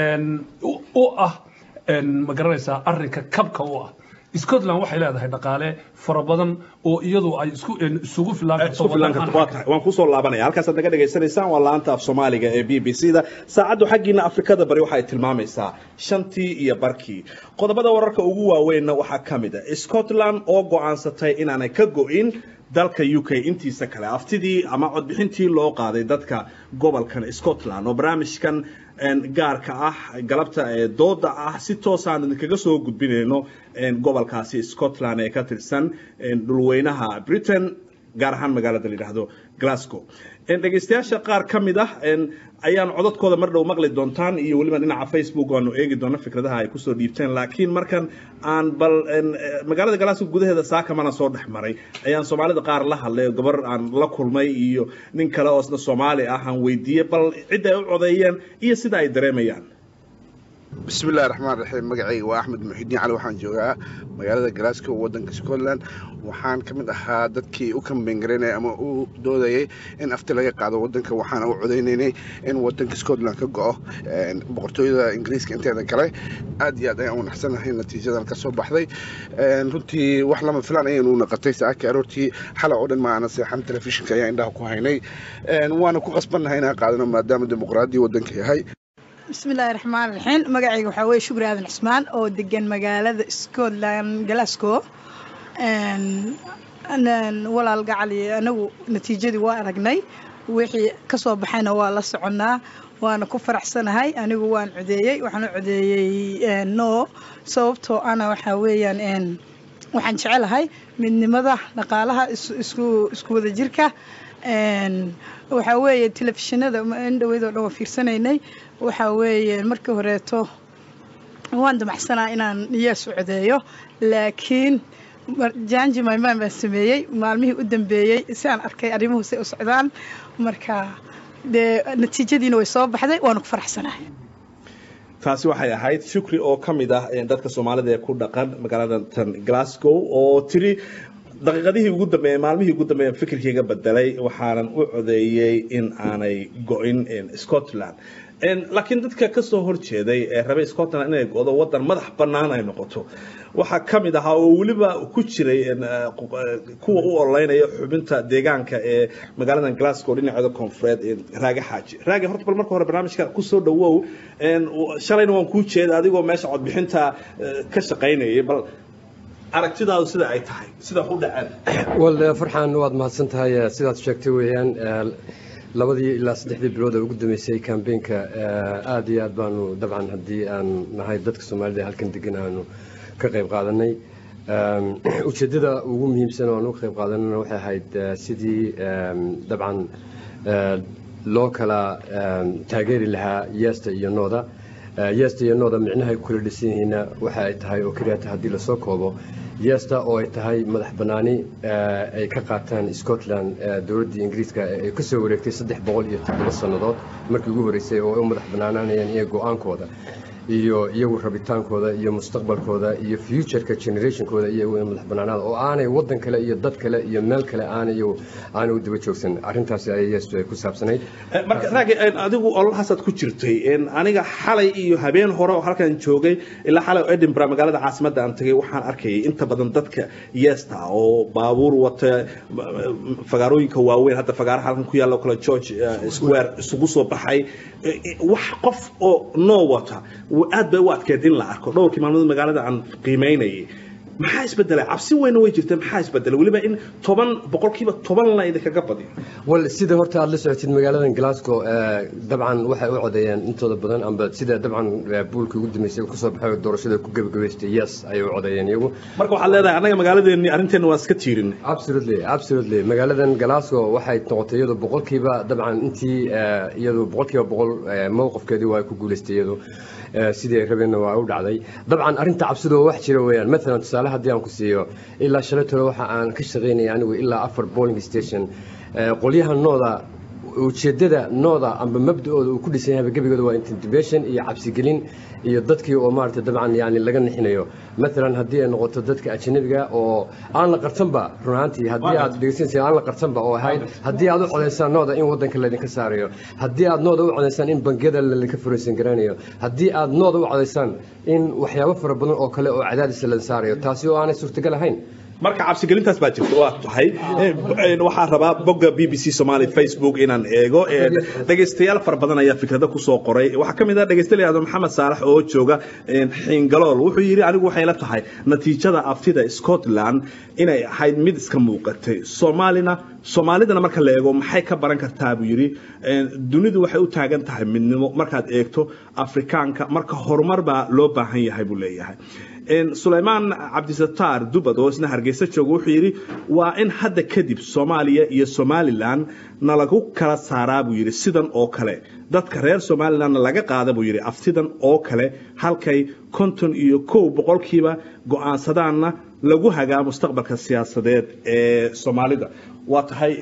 u ah ma garanaysaa arrinka kabka u ah scotland waxay leedahay dhaqaale fara badan oo iyadu ay isku isugu waan kusoo laabanaya halkaasaad naga dhegaysanaysaan waa laanta af soomaaliga ee b b c da saacaddu xaggiina afrikada bari waxay tilmaamaysaa shantii iyo barkii qodobada wararka ugu waaweynna waxaa ka mid a scotland oo go'aansatay inaanay ka go'in dalka u k intiisa kale aftidii ama codbixintii loo qaaday dadka gobolkan scotland oo barnaamijkan gaarka ah galabta ee dooda ah si toosaan idinkaga soo gudbinayno gobolkaasi scotland ee ka tirsan dhulweynaha britain gaar ahaan magaalada la yidhaahdo glasgow dhegeystayaasha qaar ka mid ah ayaan codadkooda mar dhow maqli doontaan iyo weliba dhinaca facebook aanu eegi doono fikradaha ay kusoo dhiibteen laakiin markan aan bal magaalada glasgow gudaheeda saakamana soo dhex maray ayaan soomaalida qaar la hadlay gabar aan la kulmay iyo nin kale oo isna soomaali ah aan weydiiyey bal cidda ay u codeeyeen iyo sida ay dareemayaan bismi illahi raxmaan raxiim magacayga waa axmed muxidiin cali waxaan joogaa magaalada glasgow waddanka scotland waxaan ka mid ahaa dadkii u kambengareynaya ama u doodayay in afti laga qaado waddanka waxaana u codaynaynay in waddanka scotland ka go'o boqortooyada ingiriiska inteeda kale aad iyo aad ayaan u naxsanahay natiijadan ka soo baxday runtii wax lama filaan ayaynu naqatay saacadkii aroortii xalay oo dhan ma aana seexan telefishinka ayaa indhaha ku haynay waana ku qasbannahay inaan qaadano maadaama dimuqraadiya waddanka yahay bismillaahi raxmaan raxiim magacayga waxaa weeye shukri aadan cismaan oo degan magaalada scotland glasgow walaal gacali anagu natiijadii waa aragnay wixii kasoo baxayna waa la soconnaa waana ku faraxsanahay anigu waan codeeyey waxaan u codeeyey no sababtoo ana waxaa weeyaan waxaan jecelahay midnimada dhaqaalaha isku isku wada jirka waxaa weeye telefishinada in dhaweydoo dhan waa fiirsanaynay waxaa weeye markii horeeto waan damacsanaa inaan yees u codeeyo laakiin janji maymaan baan sameeyey maalmihii u dambeeyey si aan arkay arrimuhu say u socdaan marka dee natiijadiina way soo baxday waana ku faraxsanahay taasi waxay ahayd shukri oo ka mid ah dadka soomaalida ee ku dhaqan magaalada tan glasgow oo tiri daqiiqadihii ugu dambeeyey maalmihii ugu dambeeya fikirkayga bedelay waxaanan u codeeyey in aanay go-in scotland laakiin dadka ka soo horjeeday ee rabay scotland inay go'do waddan madax bannaan ay noqoto waxaa ka mid ahaa oo weliba ku jiray kuwa u ololeynaya xubinta deegaanka ee magaalada glasgow dhinaceeda koonfureed raage xaaji raage horta bal marka hore barnaamijka kusoo dhawow shalayna waan kuu jeeda adigoo meesha codbixinta ka shaqaynayay bal aragtidaadu sida ay tahay sida u dhaceen wal farxaan waad mahadsan tahay sidaad sheegtay weeyaan labadii ilaa saddexdii bilood ee ugu dambeysay kambeynka aad iyo aad baanu dabcan haddii aan nahay dadka soomaalida halkan degan aanu ka qayb qaadanay ujeeddada ugu muhiimsan oo aan uga qayb qaadanana waxay ahayd sidii dabcan loo kala taageeri lahaa yeesta iyo nooda yeesta iyo nooda micnaha ay ku kala dhisan yihiinna waxa ay tahay oo keliya haddii lasoo koobo yeesta oo ay tahay madax bannaani ay ka qaataan scotland dowladdii ingiriiska ay ka soo wareegtay saddex boqol iyo toddoba sannadood markii ugu horreysay oo ay u madax bannaanaanayaan iyo go-aankooda iyo iyagu rabitaankooda iyo mustaqbalkooda iyo futureka generationkooda iyagu in madax bannaanaada oo aanay waddan kale iyo dad kale iyo meel kale aanay iyagu aanay u daba joogsan arrintaasi ayay yeestu ay ku saabsanayd marka raagi adigu ololahaasaad ku jirtay aniga xalay iyo habeen hore oo halkan joogay ilaa xalay oo edinburgh magaalada caasimadda aan tagay waxaan arkayay inta badan dadka yeesta oo baabuur wata fagaarooyinka waaweyn hadda fagaaraha halkan ku yaalla kale george square isugu soo baxay wax qof oo noo wata aad bay u adkeed in la arko dhowrkii maalmood magaalada aan qiimaynayay maxaa isbedelay cabsi weyna way jirta maxaa isbedelay weliba in toban boqolkiiba toban la idinkaga badiyo wal sida horta aad la socotid magaaladan glasgow dabcan waxay u codeeyeen intooda badan amba sida dabcan buulkii ugu dambeysay kasoo baxay doorashada ku gebagabaystay yes ayay u codeeyeen iyagu marka waxaad leedahay annaga magaaladeeni arrinteena waa iska tiirin absolutely absolutely magaaladan glasgow waxay noqotay iyadu boqolkiiba dabcan intii iyadu boqolkiiba boqol mowqifkeedii waa ku guulaystay iyadu sidii ay rabeenna waa u dhacday dabcan arrinta cabsidu waa wax jira weeyaan maalan tusaale haddii aan ku siiyo ilaa shalay tole waxa aan ka shaqaynaya anigu ilaa afar bowling station qolyaha nooda ujeedada nooda amba mabda-ooda uu ku dhisan yahay gebigooda waa intimidation iyo cabsigelin iyo dadkii oo maaragtay dabcan yani laga nixinayo maalan haddii ay noqoto dadka ajnabiga oo aan la qartanba run ahaantii haddii aad dhegeysanaysa aan la qartanba oo ahayd haddii aad u codaysaan nooda in waddanka laydinka saarayo haddii aad nooda u codaysaan in bangiyada laydinka furaysan garanayo haddii aad nooda u codaysaan in waxyaabo fara badan oo kale oo cadaadisa la saarayo taasi oo aanay suurtagal ahayn marka cabsigelintaas baa jirta waa tahay waxaan rabaa bogga b b c somali facebook inaan eego dhegaystayaal fara badan ayaa fikrada kusoo qoray waxaa ka mid ah dhegaystayaal maxamed saalax oo jooga xiingalool wuxuu yidhi anigu waxay la tahay natiijada aftida scotland inay ahayd mid iska muuqatay soomaalina soomaalidana marka la eego maxay ka baran kartaa buu yidhi dunidu waxay u taagan tahay midnimo markaad eegto afrikaanka marka horumar baa loo baahan yahay buu leeyahay sulaymaan cabdisataar dubad oo isna hargeysa jooga wuxuu yidhi waa in hadda kadib soomaaliya iyo somalilan nalagu kala saaraa buu yidhi sidan oo kale dadka reer somalilandna laga qaada buu yidhi aftidan oo kale halkay konton iyo kow boqolkiiba go-aansadaanna lagu hagaa mustaqbalka siyaasadeed ee soomaalida waa tahay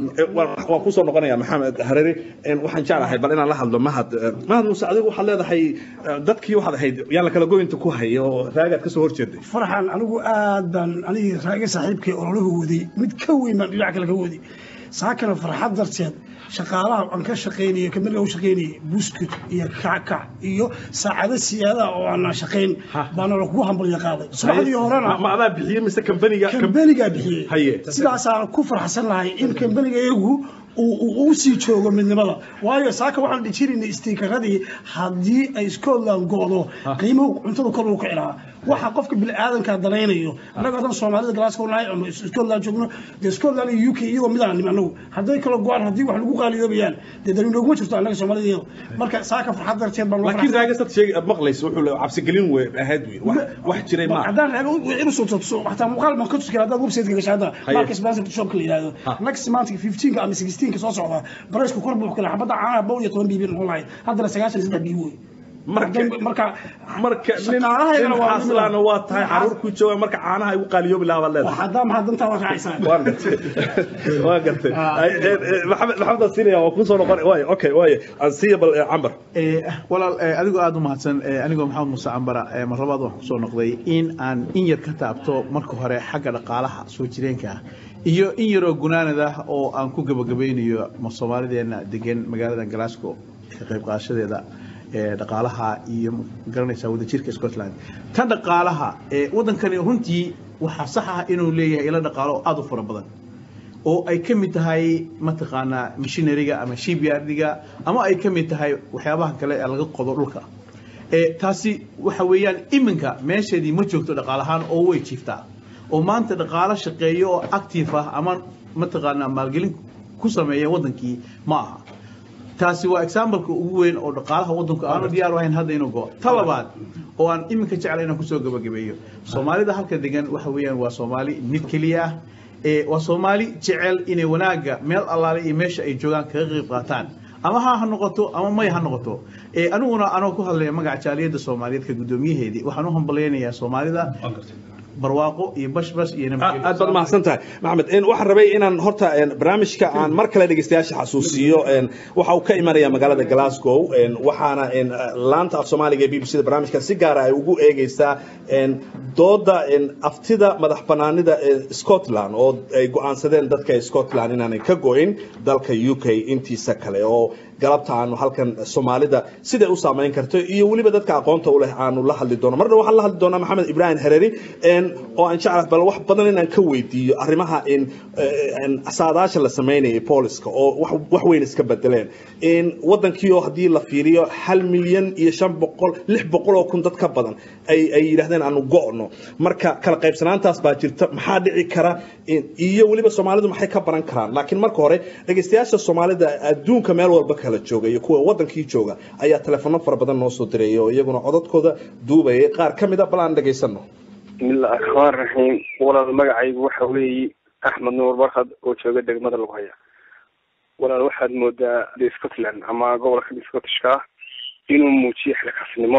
waan kusoo noqonaya maxamed hareri waxaan jeclahay bal inaan la hadlo mahad mahad muuse adigu waxaad leedahay dadkii waxaad ahayd yaan la kala goynta ku haya oo raagaad kasoo horjeeday farxan anigu aad baan anigii raage saaxiibkay ololahu waday mid ka weyn baan dhinac kale ka waday saakana farxad darteed shaqaalaha aan ka shaqaynayay kamid u shaqaynayay buskut iyo kackac iyo saacado siyaadaha oo aan shaqayn baana lakugu hambalya qaaday subaxdii horena ma adaa bixiyey mise kambaniga kambanigaa bixiyey haye sidaasaan ku farxsan lahay in kambaniga iyagu uu sii joogo midnimada waayo saaka waxaan dhijinaynay istiikaradii haddii ay scotland go'do qiimuhu cuntada kor uu kici lahaa waxa qofka bini'aadanka danaynayo annaga hadan soomaalida glasgow nahay ama scotland joogno dee scotland iyo u k iyagoo midaan nim annagu hadday kala go'aan haddii wax lagu qaaliyoobayaan dee dani nooguma jirto annaga soomaalida iyado marka saaka farxad darteed baan laakiin raagasad sheeg maqlaysa wuxuu cabsigelin wey ahayd wey wax jiray ma haddaan raaga inu soo tuso xataa muuqaal baan ka tusi kara haddaad website gashay hadda marka sponsor shopka la yidhahdo next month 15 ama 16 soo socda baraysku kor buu kala xabada caanaha bow iyo toban biibin noqon lahayd haddana sagaashan saddex biib wey marka marka nin xaslaana waa tahay caruurkuu jooga marka caanaha ay u qaaliyoobi lahaa baad leedahay hadaa maxaa dantaa waa raacaysaa waan gartay waan gartay maxamed maxamed siinaya waa kusoo noqon waay okay waay aan siiya bal cambar walaal adigoo aada u mahadsan anigoo maxamed muuse cambara mar labaad waxaan kusoo noqday in aan in yar ka taabto marka hore xagga dhaqaalaha soo jireenka ah iyo in yaroo gunaanad ah oo aan ku gabagabaynayo soomaalideena degan magaalada glasgow ka qayb qaadashadeeda dhaqaalaha iyo garanaysaa wadajirka scotland tan dhaqaalaha wadankani runtii waxaa sax ah inuu leeyahay ilo dhaqaalo aada u fara badan oo ay ka mid tahay mataqaanaa mishinariga ama shipyardiga ama ay ka mid tahay waxyaabaha kale ee laga qodo dhulka taasi waxa weeyaan iminka meesheedii ma joogto dhaqaalahaan oo way jiiftaa oo maanta dhaqaalo shaqeeyo oo active ah ama mataqaanaa maalgelin ku sameeya wadankii ma aha taasi waa exampleka ugu weyn oo dhaqaalaha wadanku aanu diyaar ahayn hadda inuu go ta labaad oo aan iminka jecla inaan kusoo gabagabeeyo soomaalida halka degan waxa weeyaan waa soomaali mid keliya ah waa soomaali jecel inay wanaagga meel allaale iyo meesha ay joogaan kaga qayb qaataan ama ha ha noqoto ama may ha noqoto aniguna anoo ku hadlaya magaca jaaliyadda soomaaliyeed ka guddoomiyaheedii waxaan u hambalyaynayaa soomaalida barwaaqo iyo bashbash iyo aad baad mahadsan tahay maxamed waxaan rabay inaan horta barnaamijka aan mar kale dhegeystayaasha xasuusiyo waxa uu ka imanaya magaalada glasgow waxaana laanta af soomaaliga ee b b c da barnaamijka si gaara ay ugu eegeysaa dooda aftida madax banaanida ee scotland oo ay go-aansadeen dadka scotland inaanay ka go-in dalka u k intiisa kale oo galabta aanu halkan soomaalida siday u saameyn karto iyo weliba dadka aqoonta u leh aanu la hadli doono marna waxaan la hadli doonaa maxamed ibraahim hereri oo aan jeclahay bal wax badan inaan ka weydiiyo arrimaha in saadaasha la sameynayay booliska oo wax weyn iska bedeleen wadankii oo haddii la fiiriyo hal milyan iyo shan boqol lix boqol oo kun dad ka badan ay ay yidhahdeen aanu go'no marka kala qaybsanaantaas baa jirta maxaa dhici kara iyo weliba soomaalidu maxay ka baran karaan laakiin marka hore dhegeystayaasha soomaalida adduunka meel walba kala jooga iyo kuwa wadankii jooga ayaa telefono fara badan noo soo direeyay oo iyaguna codadkooda duubayay qaar ka mid a bal aan dhegaysano bismillahi raxmaan raxiim walaal magacaygu waxa weeye axmed nuur barkad oo jooga degmada lagu haya walaal waxaad moodaa de scotland ama gobolka scottishka inuu muujiyo xilkaasnimo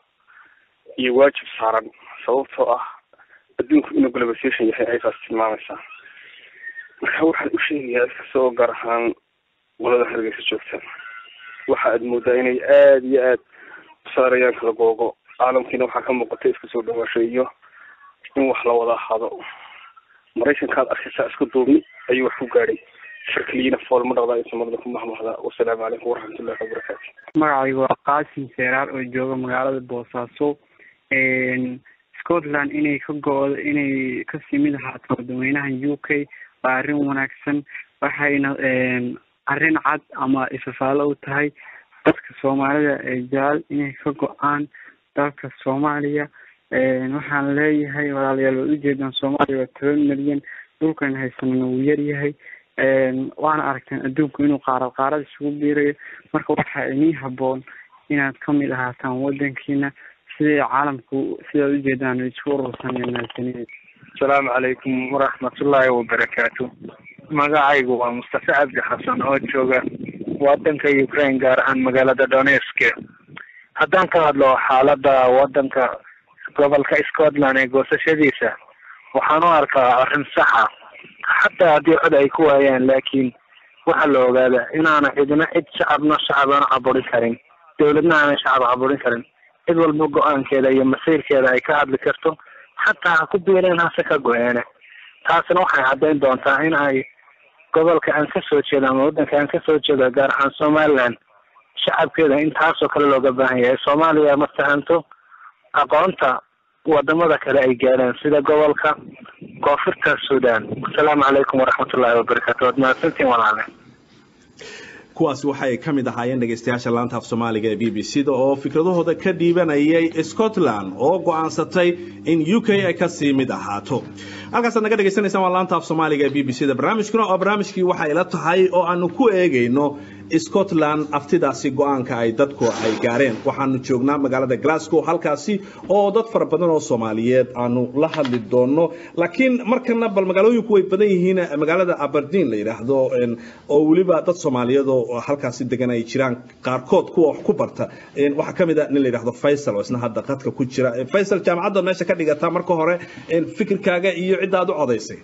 iyo waajib saaran sababtoo ah adduunku inuu globalization yahay aysaas tilmaamaysaa marka waxaan u sheegayaa iskasta oo gaar ahaan qolada hargeysa joogta waxa aad moodaa inay aada iyo aad u saarayaan kala googo caalamkiina waxaa ka muuqata iska soo dhawaasho iyo in wax la wada ahaado maraykankaad arkaysaa isku duubni ayuu wax ku gaadhay shirkaliyiina fool ma dhaqdaa inta marada ku mahmahda wasalaamu calaykum waraxmatullahi wabarakaatu magacaygu waa qaasim seeraar oo jooga magaalada boosaaso scotland inay ka go-do inay kasii mid ahaato wadaweynahan u k waa arrin wanaagsan waxayna arrin cad ama ifafaalo u tahay dadka soomaalida ee jecel inay ka go-aan dalka soomaaliya waxaan leeyahay walaalayaal waad ujeedaan soomaaliya waa toban milyan dhulkan haysanana wuu yaryahay waana aragteen adduunku inuu qaarad qaarad isugu biirayo marka waxaa inii haboon inaad kamid ahaataan wadankiina siday caalamku sidaad ujeedaan isku urursan mahadsanid asalaamu calaykum waraxmatullaahi wabarakaatu magacaygu waa mustafa cabdi xasan oo jooga wadanka ukraine gaar ahaan magaalada donetsk haddaan ka hadlo xaalada wadanka gobolka scotland ee goosashadiisa waxaan u arkaa arrin saxa xataa haddii cod ay ku waayaan laakiin waxaa la ogaada inaana cidina cid shacabna shacab aana caburin karin dowladna aanay shacab caburin karin cid walba go-aankeeda iyo masiirkeeda ay ka hadli karto xataa ha ku biireen hase ka go-eene taasina waxay caddayn doontaa in ay gobolka aan kasoo jeedo ama waddanka aan kasoo jeedo gaar ahaan somaliland shacabkeeda in taasoo kale looga baahan yahay soomaaliya ma fahanto aqoonta wadamada kale ay gaadhaan sida gobolka koonfurta sudan asalaamu calaykum waraxmatullaahi wabarakaatu waad mahadsantiin walaale kuwaasi waxay ka mid ahaayeen dhegaystayaasha laanta af soomaaliga ee b b c da oo fikradahooda ka dhiibanayay scotland oo go'aansatay in u k ay kasii mid ahaato halkaasaad naga dhegaysanaysaan waa laanta af soomaaliga ee b b c da barnaamijkuna oo barnaamijkii waxay ila tahay oo aanu ku eegayno scotland aftidaasi go-aanka ay dadku ay gaareen waxaanu joognaa magaalada glasgow halkaasi oo dad fara badan oo soomaaliyeed aanu la hadli doono laakiin markana bal magaalooyinku way badan yihiin magaalada aberdeen la yidhaahdo oo weliba dad soomaaliyeed oo halkaasi degan ay jiraan qaarkood kuwa wax ku barta waxaa ka mid a nin la yidhaahdo faysal oo isna hadda qadka ku jira faysal jaamacadda meesha ka dhigata marka hore fikirkaaga iyo cidda aad u codaysay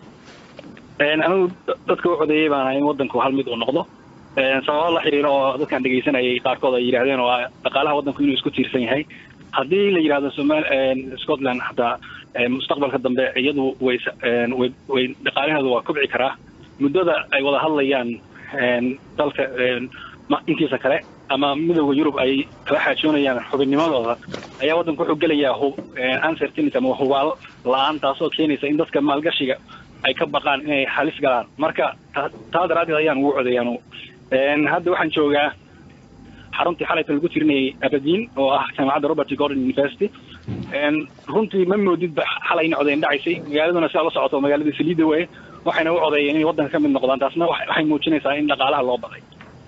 anigu dadka u codeeyey baan in wadanku hal mid uu noqdo sababo la xiriiro oo dadkaan dhegaysanayay qaarkood ay yidhahdeen oo dhaqaalaha waddanku inuu isku tiirsan yahay haddii la yidhahdo somal scotland hataa mustaqbalka dambe iyadu way way way dhaqaalaheedu waa kobci karaa muddada ay wada hadlayaan dalka intiisa kale ama midowda yurub ay kala xaajoonayaan xubinnimadooda ayaa waddanku wuxuu gelayaa hub uncertainty ama hubaal la-aan taasoo keenaysa in dadka maalgashiga ay ka baqaan inay halis galaan marka taa daraaddeed ayaan ugu codeeyaan hadda waxaan joogaa xaruntii xalayta lagu tirinayay aberdeen oo ah jaamacadda robert gordon university runtii ma moodidba xalayna codeyn dhacaysay magaaladuna sidaa la socoto magaaladii saliida weye waxayna u codeeyeen inay waddanka ka mid noqdaan taasna waxay muujinaysaa in dhaqaalaha loo baday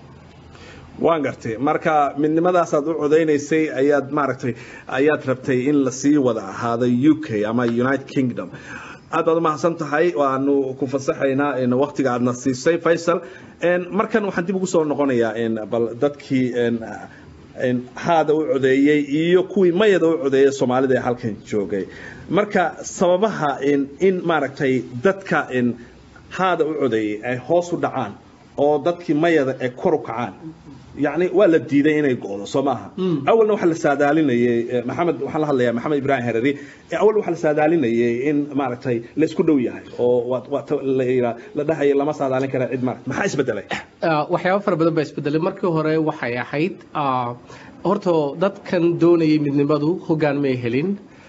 waan gartay marka midnimadaasaad u codeynaysay ayaad maaragtay ayaad rabtay in lasii wada ahaado u k ama united kingdom aad baad umahadsan tahay waanu ku fasaxaynaa waktiga aadna siisay faysal markan waxaan dib ugu soo noqonayaa bal dadkii haada u codeeyey iyo kuwii mayada u codeeyay soomaalida ee halkan joogay marka sababaha in maaragtay dadka haada u codeeyey ay hoos u dhacaan oo dadkii mayada ay kor u kacaan yani waa la diiday inay go'do soo maaha awalna waxaa la saadaalinayay maxamed waxaan la hadlayaa maxamed ibrahim herari awal waxaa la saadaalinayay in maaragtay la isku dhow yahay oo la dhahaya lama saadaalin kara cid maarata maxaa isbedelay waxyaabo fara badan baa isbedelay markii hore waxay ahayd horta dadkan doonayay midnimadu hoggaan may helin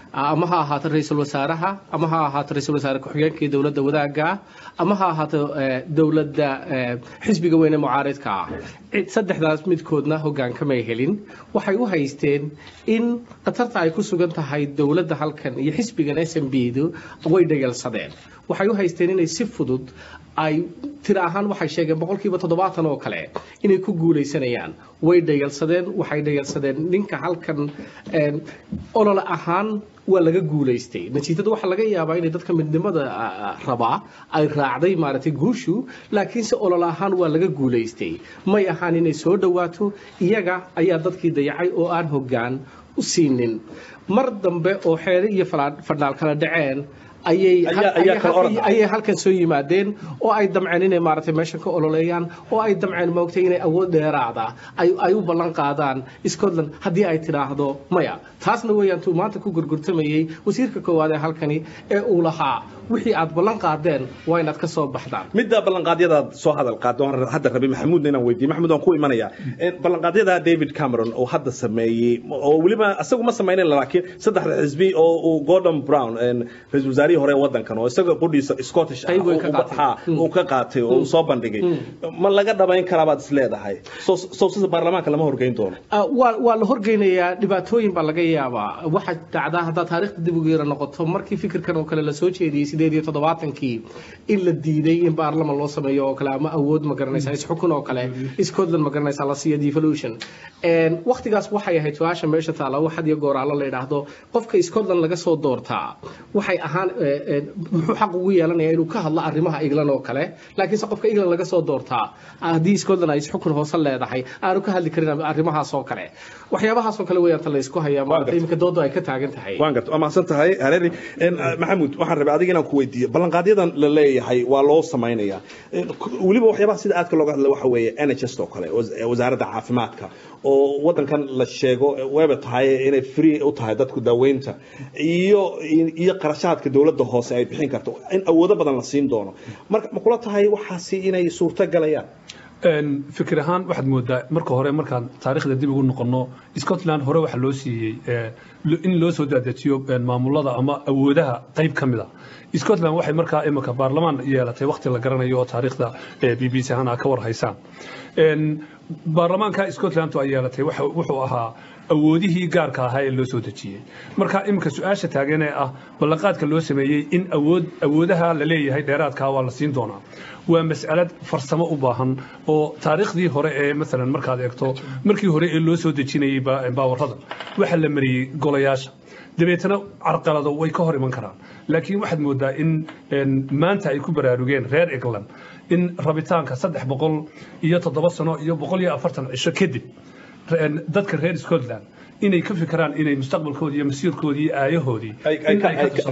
ama ha ahaato ra-iisul wasaaraha ama ha ahaato ra-iisul wasaare ku-xigeenka iyo dowladda wadaagga ah ama ha ahaato eh, dowladda eh, xisbiga weyne mucaaridka ah Cid- saddexdaas midkoodna hogaankamay helin waxay u haysteen in khatarta ay ku sugan tahay dowladda halkan iyo xisbigan s m b du way dhayalsadeen waxay u haysteen inay si fudud ay tira ahaan waxay sheegeen boqolkiiba toddobaatan oo kale inay ku guuleysanayaan way dhayalsadeen waxay dhayalsadeen ninka halkan een, olole ahaan waa laga guuleystay natiijada waxaa laga yaabaa inay dadka midnimada ah, rabaa ay raacday maaragtay guushu laakiinse olole ahaan waa laga guuleystay may ahaan inay soo dhowaato iyaga ayaa dadkii dayacay oo aan hoggaan u siinin mar dambe oo xeere iyo fala- fadhaal kala dhaceen ayay Ayaa- ayaa kala orod ah. ayay halkan soo yimaadeen oo ay damceen inay maaragtay meeshan ka ololeeyaan oo ay damceen moogtay inay awood dheeraada ay ay u ballan qaadaan Scotland haddii ay tidhaahdo maya taasna weeyaan tuu maanta ku gurgurtamayay wasiirka koowaad ee halkani ee uu lahaa wixii aad ballan qaadeen waa inaad ka soo baxdaan midda ballanqaadyadaad soo hadal qaado waan hadda rabay maxamuudna inaan weydiiye maxamuud waan ku imanaya ballanqaadyada david cameron oo hadda sameeyey oo weliba isagu ma samaynin laakiin saddexda xisbi oo uu gordon brown ra-iisul wasaarihii hore ee waddankan oo isaga qudhiisa scottish ah Qayb weyn ka uu- qaatay. ha, uu ka qaatay oo uu soo bandhigay ma laga dhabayn karaa baad is leedahay soo soo sida baarlamaanka lama horgeyn doono Ah, waa waa la horgeynayaa dhibaatooyin baa laga yaabaa waxaa dhacdaa haddaad taariikhda dib ugu yara noqoto markii fikirkan oo kale lasoo jeediyey sideed iyo toddobaatankii in la diiday in baarlaman loo sameeyo oo kale ama awood ma garanaysa isxukun oo kale scotland ma garanaysa la siiyo devolution Een, waqtigaas waxay ahayd su-aasha meesha taala wax had iyo goor alla la yidhaahdo qofka scotland laga soo doortaa waxay ahaan eh, eh, muxuu xaq ugu yeelanaya inuu ka hadlo arrimaha england oo kale laakiinse qofka england laga soo doortaa haddii scotland ay isxukun hoose leedahay aanu ka hadli karin arrimahaas oo kale waxyaabahaas oo kale weeyaan ta la isku hayaa maarata iminka doodu ay ka taagan tahay waan garta waa mahadsan tahay hareeri En, ah, maxamuud waxaan rabay adiga inaan ku weydiiyo ballanqaadyadan la leeyahay waa loo samaynayaa En, k- weliba waxyaabaha sida aadka looga hadla waxa weeye nhs oo kale was- eh, wasaaradda caafimaadka oo waddankan la sheego eh, wayba tahay inay free u tahay dadku daaweynta iyo iyo qarashaadka dowladda hoose ay bixin karto in awoodo badan la siin doono marka ma kula tahay waxaasi inay suurto galayaan Een, fikir ahaan waxaad moodaa marka hore markaan taariikhda dib ugu noqono scotland hore waxaa loo siiyey eh, lo- in loo soo daadejiyo een, maamulada ama awoodaha qayb ka mid a scotland waxay markaa imika baarlamaan yeelatay waqti la garanayo oo taariikhda eh, b b c ahaan aa ka war haysaan Een, baarlamaanka scotland ay yeelatay waxa- wuxuu ahaa awoodihii gaarka ahaa ee loo soo dejiyey marka iminka su-aasha taagan ee ah ballanqaadka loo sameeyey in awood awoodaha la leeyahay dheeraadkaa waa la siin doonaa waa mas'alad farsamo u baahan oo taariikhdii hore ee maalan markaad eegto markii hore ee loo soo dejinayey ba- baawarrada waxaa la mariyey golayaasha dabeetana carqalado way ka hor iman karaan laakiin waxaad moodaa in een, maanta ay ku baraarugeen reer england in rabitaanka saddex boqol iyo toddoba sano iyo boqol iyo afartan cisho kadib een, dadka reer scotland inay ka fikiraan inay mustaqbalkoodii iyo masiirkoodii iyo aayahoodii in ay ka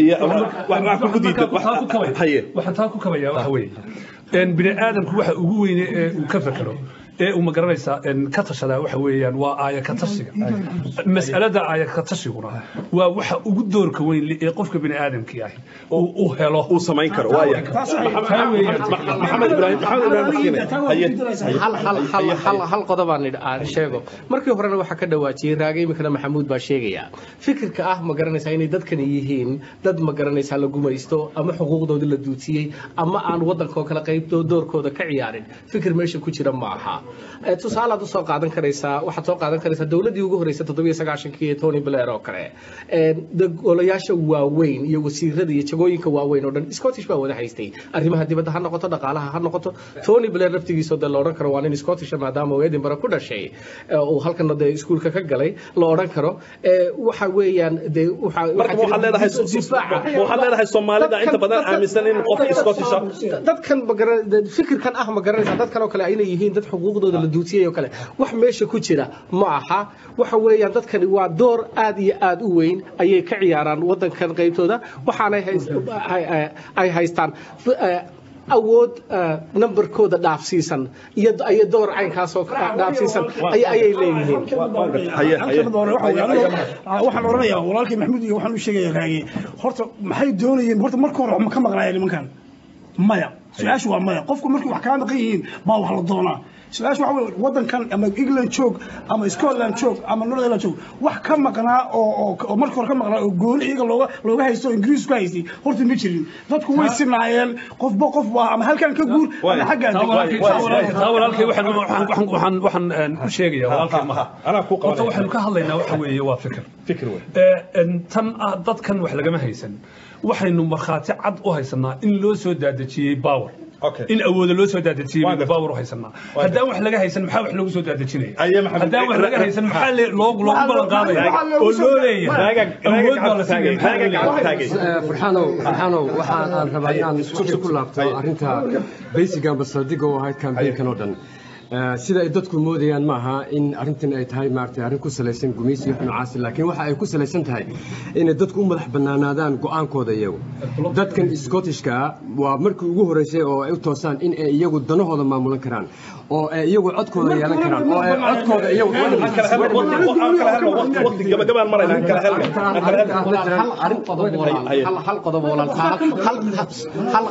tushaan. waxaan taa ku kabaya waxa weeye een, bini aadamku waxa ugu weyne ee uu ka fekero ee uu magaranaysaa een, ka tashadaa waxa weeyaan waa aaya ka tashiga mas'alada aaya ka tashiguna waa waxa ugu doorka weyn li- ee qofka bini aadamkii ahi uu u helo uu samayn karo waaya maxamed ibraahim maxamed ibraahim Maskiine. hal hal hal hal hal qodobaan idh- aan sheego markii horena waxaa ka dhawaajiyey raaga iminkana maxamuud baa sheegaya fikirka ah ma garanaysaa inay dadkani yihiin dad ma garanaysaa la gumaysto ama xuquuqdooda la duutiyey ama aan waddanka oo kale qaybtoo doorkooda ka ciyaarin fikir meesha ku jira ma aha Eh, tusaalaad usoo qaadan karaysaa waxaad soo qaadan karaysaa dowladdii ugu horreysay toddobiyo sagaashankii ee tony blair oo kale Eh, de- golayaasha waaweyn iyo wasiirada iyo jagooyinka waaweyn oo dhan scottish baa wada haystay arrimaha dibadda ha noqoto dhaqaalaha ha noqoto tony blair laftigiisoo dee la odhan karo waa nin scottish maadaama uu edinburgh ku dhashay eh, uu halkana dee iskuulka ka galay la odhan karo Eh, waxa weeyaan dee waxa- marka waxaa waxaad jira leedahay difaaca. waxaad leedahay soomaalida inta badan aaminsan in qof scottish ah dadkan magara- dad- fikirkan ah ma garanaysaa dadkan oo kale inay yihiin dad xuquuqdooda la duutiyay oo kale wax meesha ku jira ma aha waxa weeyaan dadkani waa door aad iyo aad u weyn ayay ka ciyaaraan wadankan qaybtooda waxaanay hays- ay- ay- ay haystaan f- eh, awood eh, numberkooda dhaafsiisan iyo iyo door caynkaasoo ka- dhaafsiisan ay- ayay leeyihiin waxaan oranayaa walaalkii maxamuud iyo waxaan u sheegaya raage horta maxay doonayeen horta marka hore ma ka maqlaayeen nimankan maya su-aashu waa maya qofku markay wax kaa maqan yihiin baa wax la doonaa su-aashu waxa weye waddankan ama england joog ama scotland joog ama northern joog wax ka maqnaa oo oo- oo marka hore ka maqnaa oo gooni iyaga looga looga haysto oo ingiriis ku haystay horta ma jirin dadku way sinaayeen qofba qof waa ama halkan ka guur ama xaggaan taa walaalkay- taa walaalkay- taa walaalkay waxaan waxaan- waxaan- waxaan waxaan een, u sheegaya walaalkay maha horta waxaynu ka hadlaynaa waxa weeye waa fikir fikir wey Ee, een, tan ah dadkan wax lagama haysan waxaynu markhaati cad u haysanaa in loo soo daadejiyey baawer in awooda loo soo daadejiyey baynu baawer u haysanaa haddaan wax laga haysan maxaa wax loogu soo daadejinaya haddaan wax laga haysan maxaa le- loogu loogu ballan qaadaya oo loo leeyahay awood baa la siinaya maxaa loo leeyahay farxaanow farxaanow waxaan aan rabaa inaan wixii ku laabto arrinta basic amba saldhigga u ahayd campaignkan oo dhan Eh, sida ay dadku moodayaan maaha in arrintan ay tahay maaragtay arrin ku salaysan gumaysi iyo noocaasi laakiin waxa ay ku salaysan tahay inay dadku u madax bannaanaadaan go'aankooda iyagu dadkan scottishka ah waa markii ugu horeysay oo ay u toosaan in ay iyagu danahooda maamulan karaan oo ay iyagu codkooda yeelan karaan oo ay codkooda iyagu gabagabaan marayna kala helno hal qodob walaal hal hal qodob oo walaal hal hal hal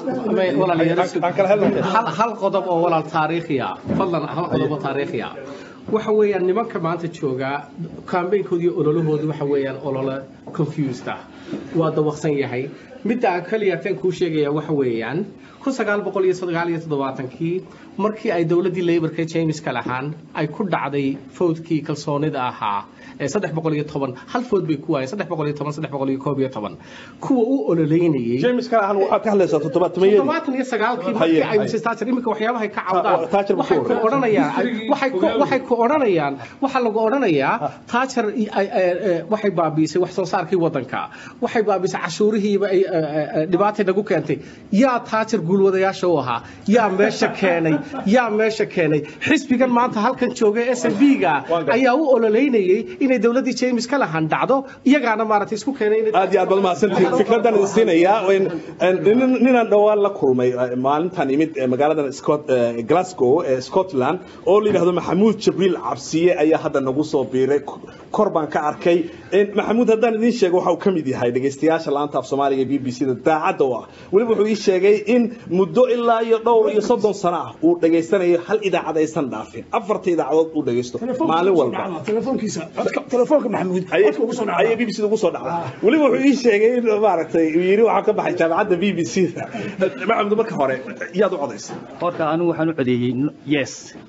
walaal hal hal qodob oo walaal taariikhi ah fadlan hal qodob oo taariikhi ah waxa weeyaan nimanka maanta jooga kambeynkoodii ololahoodu waxa weeyaan olole confused ah waa dawaqsan yahay midda aan kaliya tan kuu sheegaya waxa weeyaan kun sagaal boqol iyo sagaal iyo toddobaatankii markii ay dowladdii laborka james kalahaan ay ku dhacday fowdkii kalsoonida ahaa ee saddex boqol iyo toban hal food bay ku waayeen saddex boqol iyo toban saddex boqol iyo koob iyo toban kuwa u ololeynayey james kalahaan waxaad ka hadlaysaa toddobaatamayadii toddobaatan iyo sagaalkii markii ay mrs thatcher iminka waxyaabahay ka cawdaan waxay ku odhanayaan waxay ku waxay ku odhanayaan waxaa lagu odhanayaa thatcher i- ay- ay- ay- waxay baabiisay wax soo saarkii waddanka waxay baabiisay cashuurihiiba ay ay- ay- dhibaatay nagu keentay yaa thatcher guulwadayaasha u ahaa yaa meesha keenay yaa meesha keenay xisbigan maanta halkan jooga s n b ga ayaa u ololeynayay inay dowladdii james ka lahan dhacdo iyagaana maaragtay isku keenay inay aad iyo aad baad mahadsantihiin fikradan idin siinayaa in- in- ninaan dhowaan la kulmay eh, maalintan imid eh, magaaladan Scot- eh, glasgow ee scotland oo la yidhahdo maxamuud jibriil cabsiye ayaa hadda nagu soo biiray K- kor baan ka arkay In- maxamuud haddaan idiin sheego waxa uu ka mid yahay dhegaystayaasha laanta af soomaaliga ee b b c da daacadda u ah weliba wuxuu ii sheegay in muddo ilaa iyo dhowr iyo soddon sano ah uu dhegaysanayo hal idaacad aysan dhaafin afarta idaacadood uu dhegaysto maalin walba telefoonkiisa codka- telefoonka maxamuud codka ugu soo ayay b b c da ugu soo dhacday weliba wuxuu ii sheegay in maaragtay uu yidhi waxaa ka baxay jaamacadda b b c da maxamuud marka hore yaad u codaysay horta anigu waxaan u codeeyey n- yes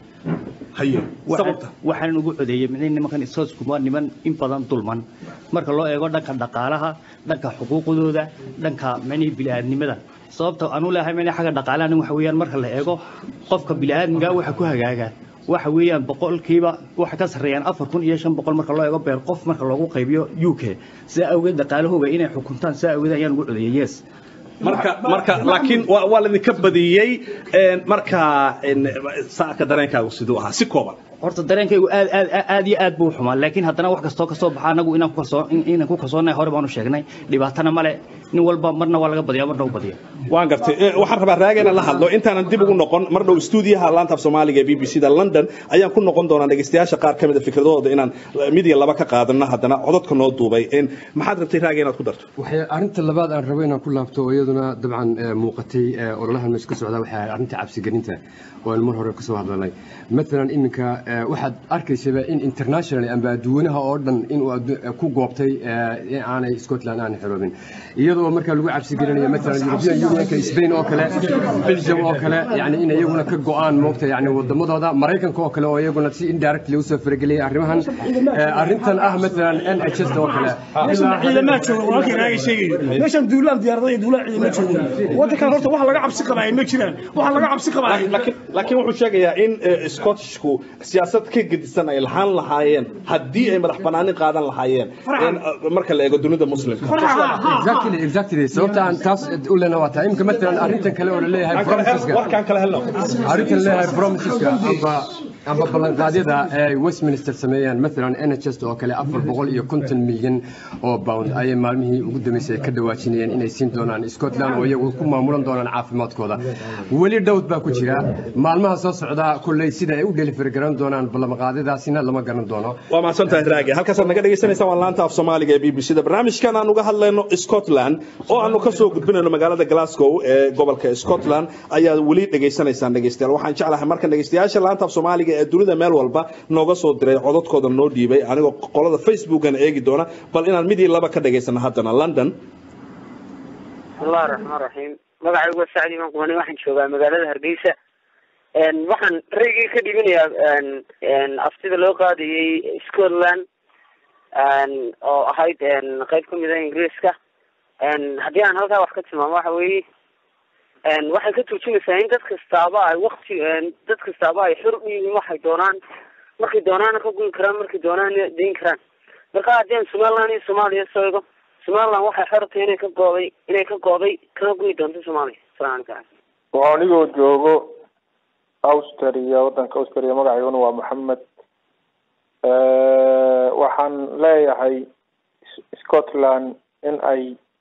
haye sababta waxaan ugu codeeyey min nimankan isoosku waa niman in badan dulman marka loo eego dhanka dhaqaalaha dhanka xuquuqdooda dhanka micnihii bini'aadnimada sababta anu leeyahay micnihi xagga dhaqaalaha waxa weeyaan marka la eego qofka bini'aadmiga waxa ku hagaaga waxa weeyaan boqolkiiba waxa ka sarreeyaan afar kun iyo shan boqol marka loo eego beer qof marka loogu qaybiyo u k sidaa awgeed dhaqaalahooga inay xukuntaan sidaa awgeed ayaan ugu codeeyey yes marka marka laakiin waa waa laidinka badiyey een, marka een, saaka dareenkaagu siduu ahaa si kooban horta dareenkaygu aad aad aad- aad iyo aad buu u xumaa laakiin haddana wax kastoo kasoo baxa anagu inaan ku kalsoon in- inaan ku kalsoonahay hore baanu sheegnay dhibaatana male nin walba marna waa laga badiyaa marna u badiya waan gartay Eh, waxaan rabaa raaga inaan la hadlo intaanan dib ugu noqon mar dhow stuudiyaha laanta af soomaaliga ee b b c da london ayaan ku noqon doonaa dhegaystayaasha qaar ka mid a fikradahooda inaan eh, mid iyo laba ka qaadano haddana codadka noo duubay Een, maxaad rabtay raaga inaad ku darto waxay arrinta labaad aan rabo inaan ku laabto oo iyaduna dabcan eh, muuqatay eh, ololahan meesha ka socda waxay ahayd arrinta cabsigelinta oo aan mar hore kasoo hadlanay matalan iminka eh, waxaad arkaysaba in international amba adduunaha oo dhan inuu addu- eh, ku goobtay eh, in aanay scotland aanay xoroobin iyadoo markaa lagu cabsigelinayo matalan european unionka spain oo kale belgium oo kale yani in iyaguna ka go-aan moogta yani wadamadooda maraykanka oo kale oo iyaguna si indirectly usoo farageliyay arrimahan Eh, arrintan ah matalan nhs oo kale ilaa- ciidamaha jooga walaalkay raaga sheegayo meeshan duulaan diyaarada iyo duulaan ciidama jooga waddankan horta wax laga cabsi qabaa ma jiraan wax laga cabsi qabaa laakiin laakiin wuxuu sheegayaa in eh, scottishku siyaasad ka gedisan ay lahaan lahaayeen haddii ay madax banaanin qaadan lahaayeen een, eh, marka la eego dunida muslimka exactly exactly sababta aan taas u lena waa tahay imika matalan arrintan kale oo laleeyahay promiseska warkaan kala helno arrintan leeyahay promiseska amba amba ballanqaadyada ay westminster sameeyaan maalan nhs oo kale afar boqol iyo konton milyan oo pound ayay maalmihii ugu dambeysay ka dhawaajinayeen inay siin doonaan scotland oo iyagu ku maamulan doonaan caafimaadkooda weli dhowd baa ku jira maalmaha soo socda kulley sida ay u delivery garan doonaan ballanqaadyadaasina lama garan doono waa mahadsantahay raage halkaasaad naga dhegaysanaysaa waa laanta af soomaaliga ee b b c da barnaamijkan aan uga hadlayno scotland oo aanu ka soo gudbinayno magaalada glasgow ee gobolka scotland ayaad weli dhegaysanaysaan dhegaystayaal waxaan jeclahay markan dhegaystayaasha laanta af soomaaliga ee dunida meel walba nooga soo diray codadkooda noo dhiibay anigoo qolada facebookan eegi doona bal inaan midii laba ka dhegaysano haddana london bismillahi raxmaan raxiim magacaygu waa sacdi imaan qumani waxaan joogaa magaalada hargeysa waxaan raygii ka dhibinayaa aftida loo qaadayay scotland oo ahayd qayb kamid a ingiriiska haddii aan halkaa wax ka tilmaamo waxa weeye waxay ka turjumaysaa in dad kastaaba ay wakti dad kastaaba ay xor u yihiin waxay doonaan markay doonaana ka guyi karaan markay doonaana dayn karaan marka haddii aan somaliland iyo soomaaliya soo ego somaliland waxay xor tahay inay ka gooday inay ka gooday kana guyi doonto soomaaliya salaam calaykum waa anigoo joogo austria waddanka austria magacayguna waa maxamed waxaan leeyahay scotland in ay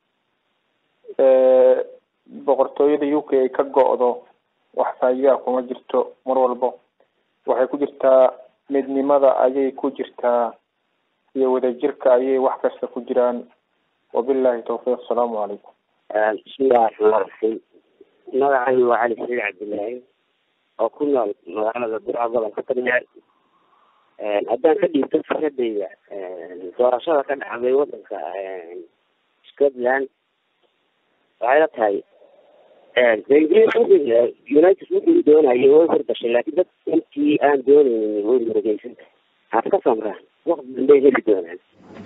boqortooyada u k ay ka go-do wax faa'iidaa kuma jirto mar walbo waxay ku jirtaa midnimada ayay ku jirtaa iyo wadajirka ayay wax kasta ku jiraan wabillahi tawfiiq asalaamu calaykum bismillahi raxmaan raxiim magacaygu waa cali saciid cabdillaahi oo ku nool magaalada burca gobolka tagneer haddaan ka dhiibto fikradayda doorashada ka dhacday wadanka scotland waxay la tahay ingiriis united wuxuu doonayay way hordashay laakiin dad intii aan doonaynin way murugeysan tahay ka samraan waqti dambey heli doonaan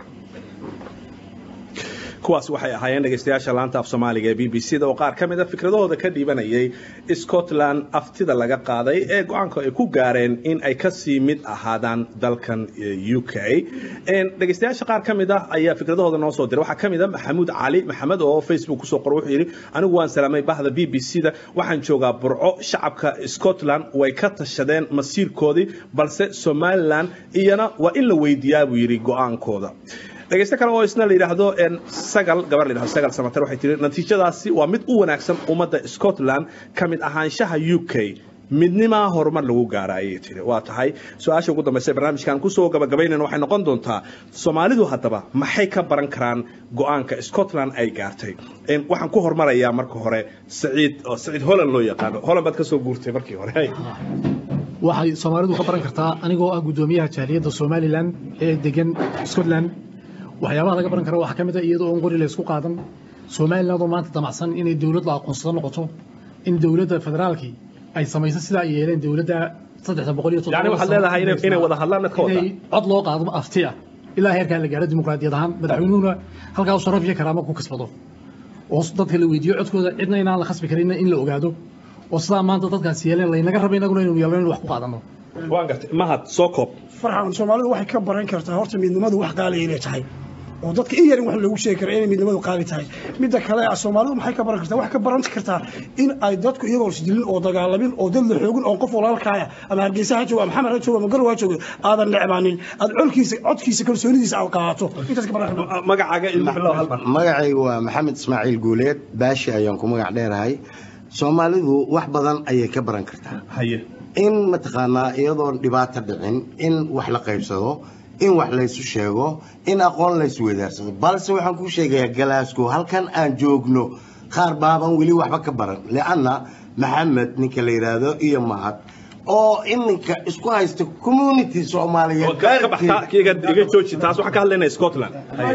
kuwaas waxay ahaayeen dhegaystayaasha laanta af soomaaliga ee b b c da oo qaar ka mid a fikradahooda ka dhiibanayay scotland aftida laga qaaday ee go-aanka ay ku gaareen in ay kasii mid ahaadaan dalkan u k dhegaystayaasha qaar ka mid ah ayaa fikradahooda noo soo diray waxaa ka mid a maxamuud cali maxamed oo facebook kusoo qoray wuxuu yidhi anigu waan salaamay bahda b b c da waxaan joogaa burco shacabka scotland way ka tashadeen masiirkoodii balse somaliland iyana waa in la weydiiyaa buu yidhi go-aankooda dhegaysto kale oo isna la yidhaahdo sagal gabar la yidhahdo sagal samater waxay tiri natiijadaasi waa mid u wanaagsan ummadda scotland ka mid ahaanshaha u k midnimaa horumar lagu gaara ayay tiri waa tahay su-aasha ugu dambaysa barnaamijkan kusoo gabagabaynayna waxay noqon doontaa soomaalidu haddaba maxay ka baran karaan go-aanka scotland ay gaartay waxaan ku hormarayaa marka hore saciid oo saciid holland loo yaqaano holland baad kasoo guurtay markii hore waxay soomaalidu ka baran kartaa anigoo ah guddoomiyaha jaaliyadda somalilan ee degan scotland waxyaabaha laga baran kara waxaa ka mid a iyadoo on qori la isku qaadan somaliland oo maanta damacsan inay dowlad la aqoonsado noqoto in dowladda federaalkii ay samayso sidaa ay yeeleen dowladda saddexda boqol iyo yani waxaad leedahay inay inay wada hadlaan mid ka wada inay cod loo qaado afti ah ilaa heerkaa la gaaro dimuqraadiyad ahaan madaxweynuhuna halkaa u sharaf iyo karaamo ku kasbado oo dadka la weydiiyo codkooda cidna inaan la khasbi karin in la ogaado oo sidaa maanta dadkaas yeeleen laynaga raba inaguna inaynu yeelno in wax ku qaadano waan gartay mahad soo koob farxan soomaalidu waxay ka baran kartaa horta midnimadu wax qaaliya inay tahay oo dadka in yarin wax lagu sheegi kara inay midnimadu qaali tahay midda kale soomaalidu maxay ka baran kartaa wax ka baran kartaa in ay dadku iyagoo isdilin oo dagaalamin oo dad la xoogin oo qof walaalkaaya ama hargeysa ha joogo ama maxamed ha joogo ama garow ha joogo aadan necbaanin aad colkiisa codkiisa kalsoonidiisa aad qaato intaas ka baran kartaa magacaaga magacaygu waa maxamed ismaaciil guuleed baashi ayaan ku magac dheerahay soomaalidu wax badan ayay ka baran kartaa haye in mataqaanaa iyadoon dhibaato dhicin in wax la qaybsado in wax laysu sheego in aqoon laysu weydaarsado balse waxaan kuu sheegayaa galaasgow halkan aan joogno qaar baaban weli waxba ka baran lianna maxamed ninka la yidhaahdo iyo mahad oo iminka isku haysta community soomaaliyeed iga jooji taas waxaan ka hadlaynaa scotland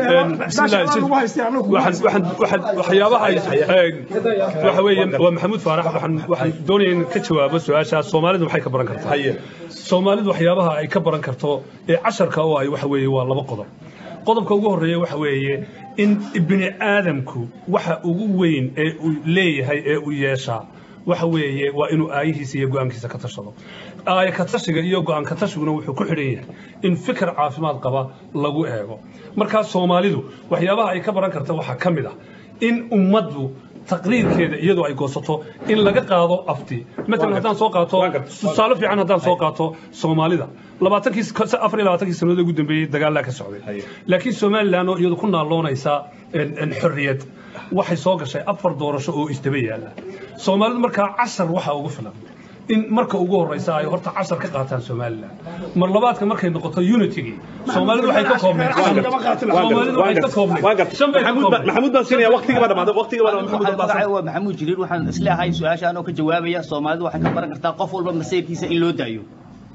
waxyaabaha waxa weeye waa maxamuud faarax waxaan waxaan doonaya in ka jawaabo su-aashaas soomaalidu maxay ka baran kartaa soomaalidu waxyaabaha ay ka baran karto ee casharka oo ay waxa weeye waa laba qodob qodobka ugu horreeya waxa weeye in bini aadamku waxa ugu weyn ee uu leeyahay ee uu yeeshaa waxa weeye waa inuu aayihiisa iyo go-aankiisa ka tashado aaya ka tashiga iyo go-aan ka tashiguna wuxuu ku xidhan yahay in fikir caafimaad qaba lagu eego markaa soomaalidu waxyaabaha ay ka baran karta waxaa ka mid ah in ummaddu taqriirkeeda iyadoo ay goosato in laga qaado afti matalan haddaan soo qaato tusaale fiican haddaan soo qaato soomaalida labaatankii afar iyo labaatankii sannadood ugu dambeeyey dagaalaa ka socday laakiin somalilan oo iyadu ku naaloonaysa xorriyad waxay soo gashay afar doorasho oo isdaba yaalla soomaalidu markaa cashar waxaa ugu filan in marka ugu horeysa ay horta cashar ka qaataan somalilan mar labaadka markay noqoto unitygii soomaalidu waxay ka koobneed soomaalidu waxay ka koobneed shan bay ka koobneed maxamuud baan siinaya waqtigii baa dhamaaday waqtigii baa dhamaaday magacay waa maxamuud jiriir waxaan isleeyahay su-aashaan oo ka jawaabaya soomaalidu waxay ka baran kartaa qof walba masayrkiisa in loo daayo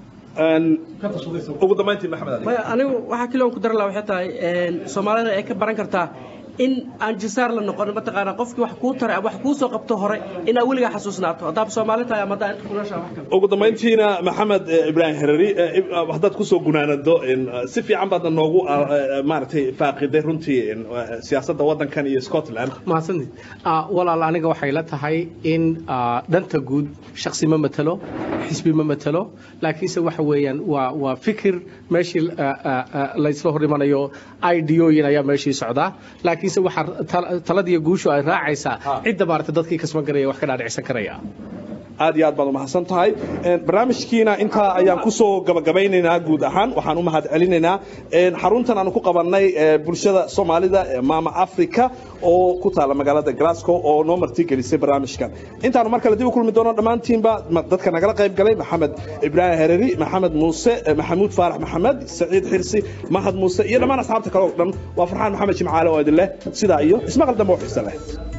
ugu dambayntii maxamed ali maya anigu waxaa kaliya ku dar laha waxay tahay soomaalida ay ka baran kartaa in aan jisaar la noqon mataqaanaa qofkii wax kuu taray wax kuu soo qabto hore inaa weligaa xasuusnaato haddaad soomaali tahay ama haddaa inta kulasha wax kale ugu dambayntiina maxamed ibraahim herari haddaad kusoo gunaanado si fiican baadna noogu maaragtay faaqiday runtii siyaasadda waddankan iyo scotland mahadsanid walaal aniga waxay la tahay in dhanta guud shaksi ma matalo xisbi ma matalo laakiinse waxa weeyaan waa waa fikir meeshii laysla hor imanayo idooyin ayaa meeshii socdaa laakiinse waxaa taladiyo guushu ay raacaysaa cidda maaragtay dadkii kasban garaya wax ka dhaadhicsan karaya aad iyo aad baad umahadsan tahay barnaamijkiina intaa ayaan kusoo gabagabaynaynaa guud ahaan waxaan u mahad celinaynaa xaruntan aanu ku qabannay bulshada soomaalida ee maama africa oo ku taala magaalada glasgow oo noo martigelisay barnaamijkan intaanu mar kale dib u kulmi doono dhammaantiinba dadka nagala qayb galay maxamed ibraahim hereri maxamed muuse maxamuud faarax maxamed saciid xirsi mahad muuse iyo dhammaan asxaabta kale oo dhan waa farxaan maxamed jimcaale oo idin leh sidaa iyo ismaqal dambe oo xiise leh